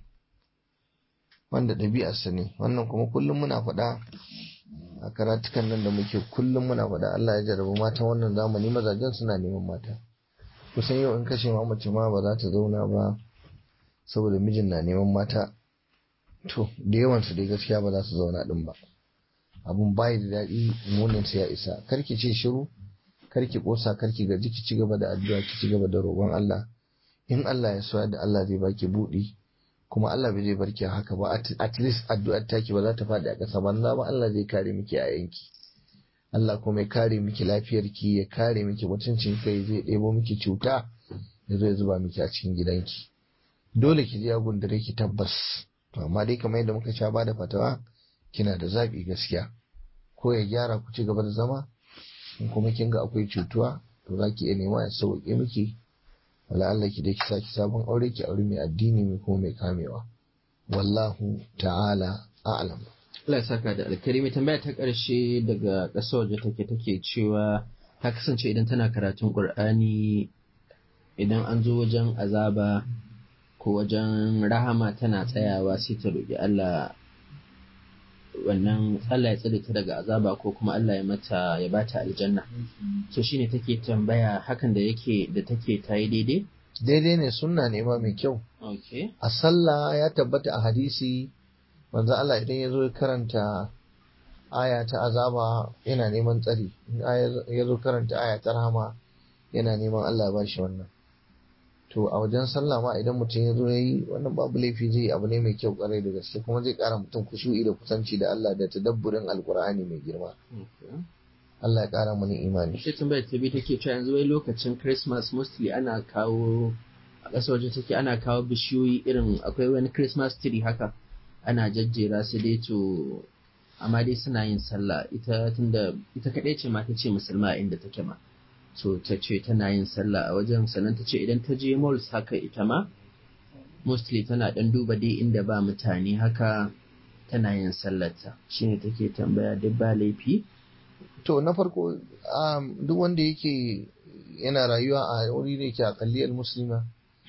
wanda ɗabi'arsa ne wannan kuma kullum muna faɗa a karatukan nan da muke kullum muna faɗa Allah ya jarabu mata wannan zamani mazajen suna neman mata kusan yau in kashe ma mace ma ba za ta zauna ba saboda mijin na neman mata to da yawansu dai gaskiya ba za su zauna ɗin ba abun bayi da daɗi munin ya isa karki ce shiru karki kosa karki gaji ki ci gaba da addu'a ki ci gaba da roƙon Allah in Allah ya so da Allah zai baki buɗi kuma Allah bai zai barki haka ba at, at least addu'ar taki ba za ta faɗi a ƙasa banza ba Allah zai kare miki a yanki Allah kuma ya kare miki lafiyarki ya kare miki mutuncin kai zai ɗebo miki cuta ya zo ya zuba miki a cikin gidanki dole ki je ya gundare ki tabbas to amma dai kamar yadda muka sha ba da fatawa kina da zaɓi gaskiya ko ya gyara ku ci gaba da zama in kuma kin ga akwai cutuwa to za ki iya nema ya sauke miki wala Allah ki dai ki saki sabon aure ki aure mai addini mai kuma mai kamewa wallahu ta'ala a'lam Allah ya saka da alkarimi tambaya ta ƙarshe daga ƙasar waje take take cewa ta kasance idan tana karatun Qur'ani idan an zo wajen azaba ko wajen rahama tana tsayawa sai ta roƙi Allah wannan Allah ya tsare ta daga azaba ko kuma Allah ya mata ya bata aljanna so shine take tambaya hakan da yake da take ta yi daidai daidai ne sunna ne ma mai kyau okay a sallah ya tabbata a hadisi manzo Allah idan ya zo ya karanta aya ta azaba yana neman tsari in ya zo karanta aya ta rahama yana neman Allah ya bashi wannan to a wajen sallah ma idan mutum ya zo ya yi wannan babu laifi zai yi abu ne mai kyau kwarai da gaske kuma zai kara mutum kushu'i da kusanci da Allah da tadabburin alkur'ani mai girma Allah ya kara mana imani sai tambayar ta biyu take cewa yanzu wai lokacin Christmas mostly ana kawo a ƙasar waje take ana kawo bishiyoyi irin akwai wani Christmas tree haka ana jajjera su dai to amma dai suna yin sallah ita tunda ita kaɗai ce ma ta ce musulma inda take ma so ta ce tana yin sallah a wajen sannan ta ce idan ta je malls haka ita ma mostly tana ɗan duba dai inda ba mutane haka tana yin sallarta shine take tambaya duk ba laifi to na farko duk wanda yake yana rayuwa a wuri da yake akalliyar musulma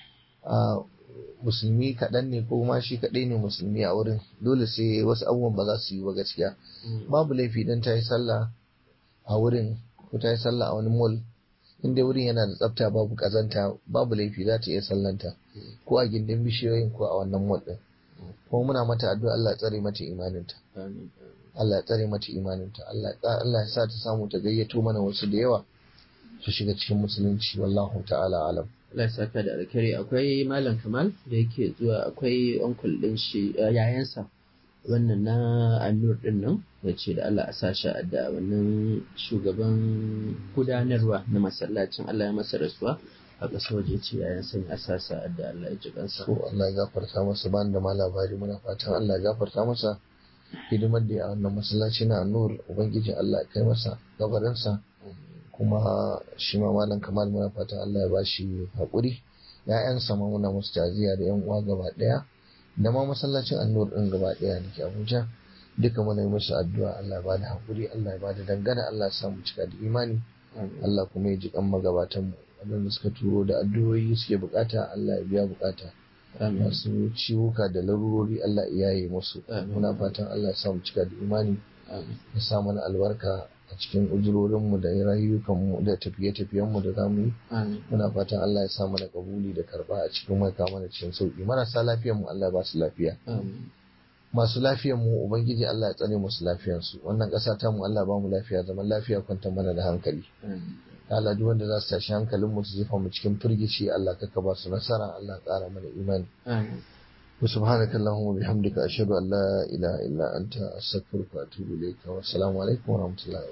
musulmi kaɗan ne ko ma shi kaɗai ne musulmi a wurin dole sai wasu abubuwan ba za su yi ba gaskiya babu laifi don ta yi sallah a wurin ko ta yi sallah a wani mall inda wurin yana da tsafta babu kazanta babu laifi za ta iya sallanta ko a gindin bishiyoyin ko a wannan mall din kuma muna mata addu'a Allah ya tsare mata imaninta Allah ya tsare mata imaninta Allah Allah ya sa ta samu ta gayyato mana wasu da yawa su shiga cikin musulunci wallahu ta'ala alam Allah ya saka da alkhairi akwai malam Kamal da yake zuwa akwai uncle din shi yayansa wannan na annur din nan da ce da Allah a sashi da wannan shugaban gudanarwa na masallacin Allah ya masa rasuwa a ƙasar waje ce yayan sanya a sasa da Allah ya ji kansa. So Allah ya gafarta masa ban da ma labari muna fatan Allah ya gafarta masa hidimar da ya wannan masallaci na annur ubangiji Allah ya kai masa gabarinsa kuma shi ma malam kamal muna fatan Allah ya bashi haƙuri ya'yansa ma muna musu taziya da yan uwa gaba ɗaya da ma masallacin annur din gaba daya da ke abuja duka muna yi musu addu'a allah ya bada hakuri allah ya bada dangana allah ya samu cika da imani allah kuma ya ji kan magabatan mu wadanda suka turo da addu'o'i suke bukata allah ya biya bukata masu ciwuka da larurori allah ya yi musu muna fatan allah ya samu cika da imani ya sa mana albarka a cikin uzurorinmu da rayukanmu da tafiye-tafiyenmu da zamu yi muna fatan Allah ya sa mana kabuli da karba a cikin mai mana cikin sauki marasa lafiyar mu Allah ya ba su lafiya masu lafiyar mu ubangiji Allah ya tsare musu lafiyar su wannan ƙasa ta mu Allah ba mu lafiya zaman lafiya kwanta mana da hankali Allah duk wanda za su tashi hankalin mu su jefa mu cikin firgici Allah kaka ba su nasara Allah ya ƙara mana imani وسبحانك اللهم وبحمدك أشهد أن لا إله إلا أنت أستغفرك وأتوب إليك والسلام عليكم ورحمة الله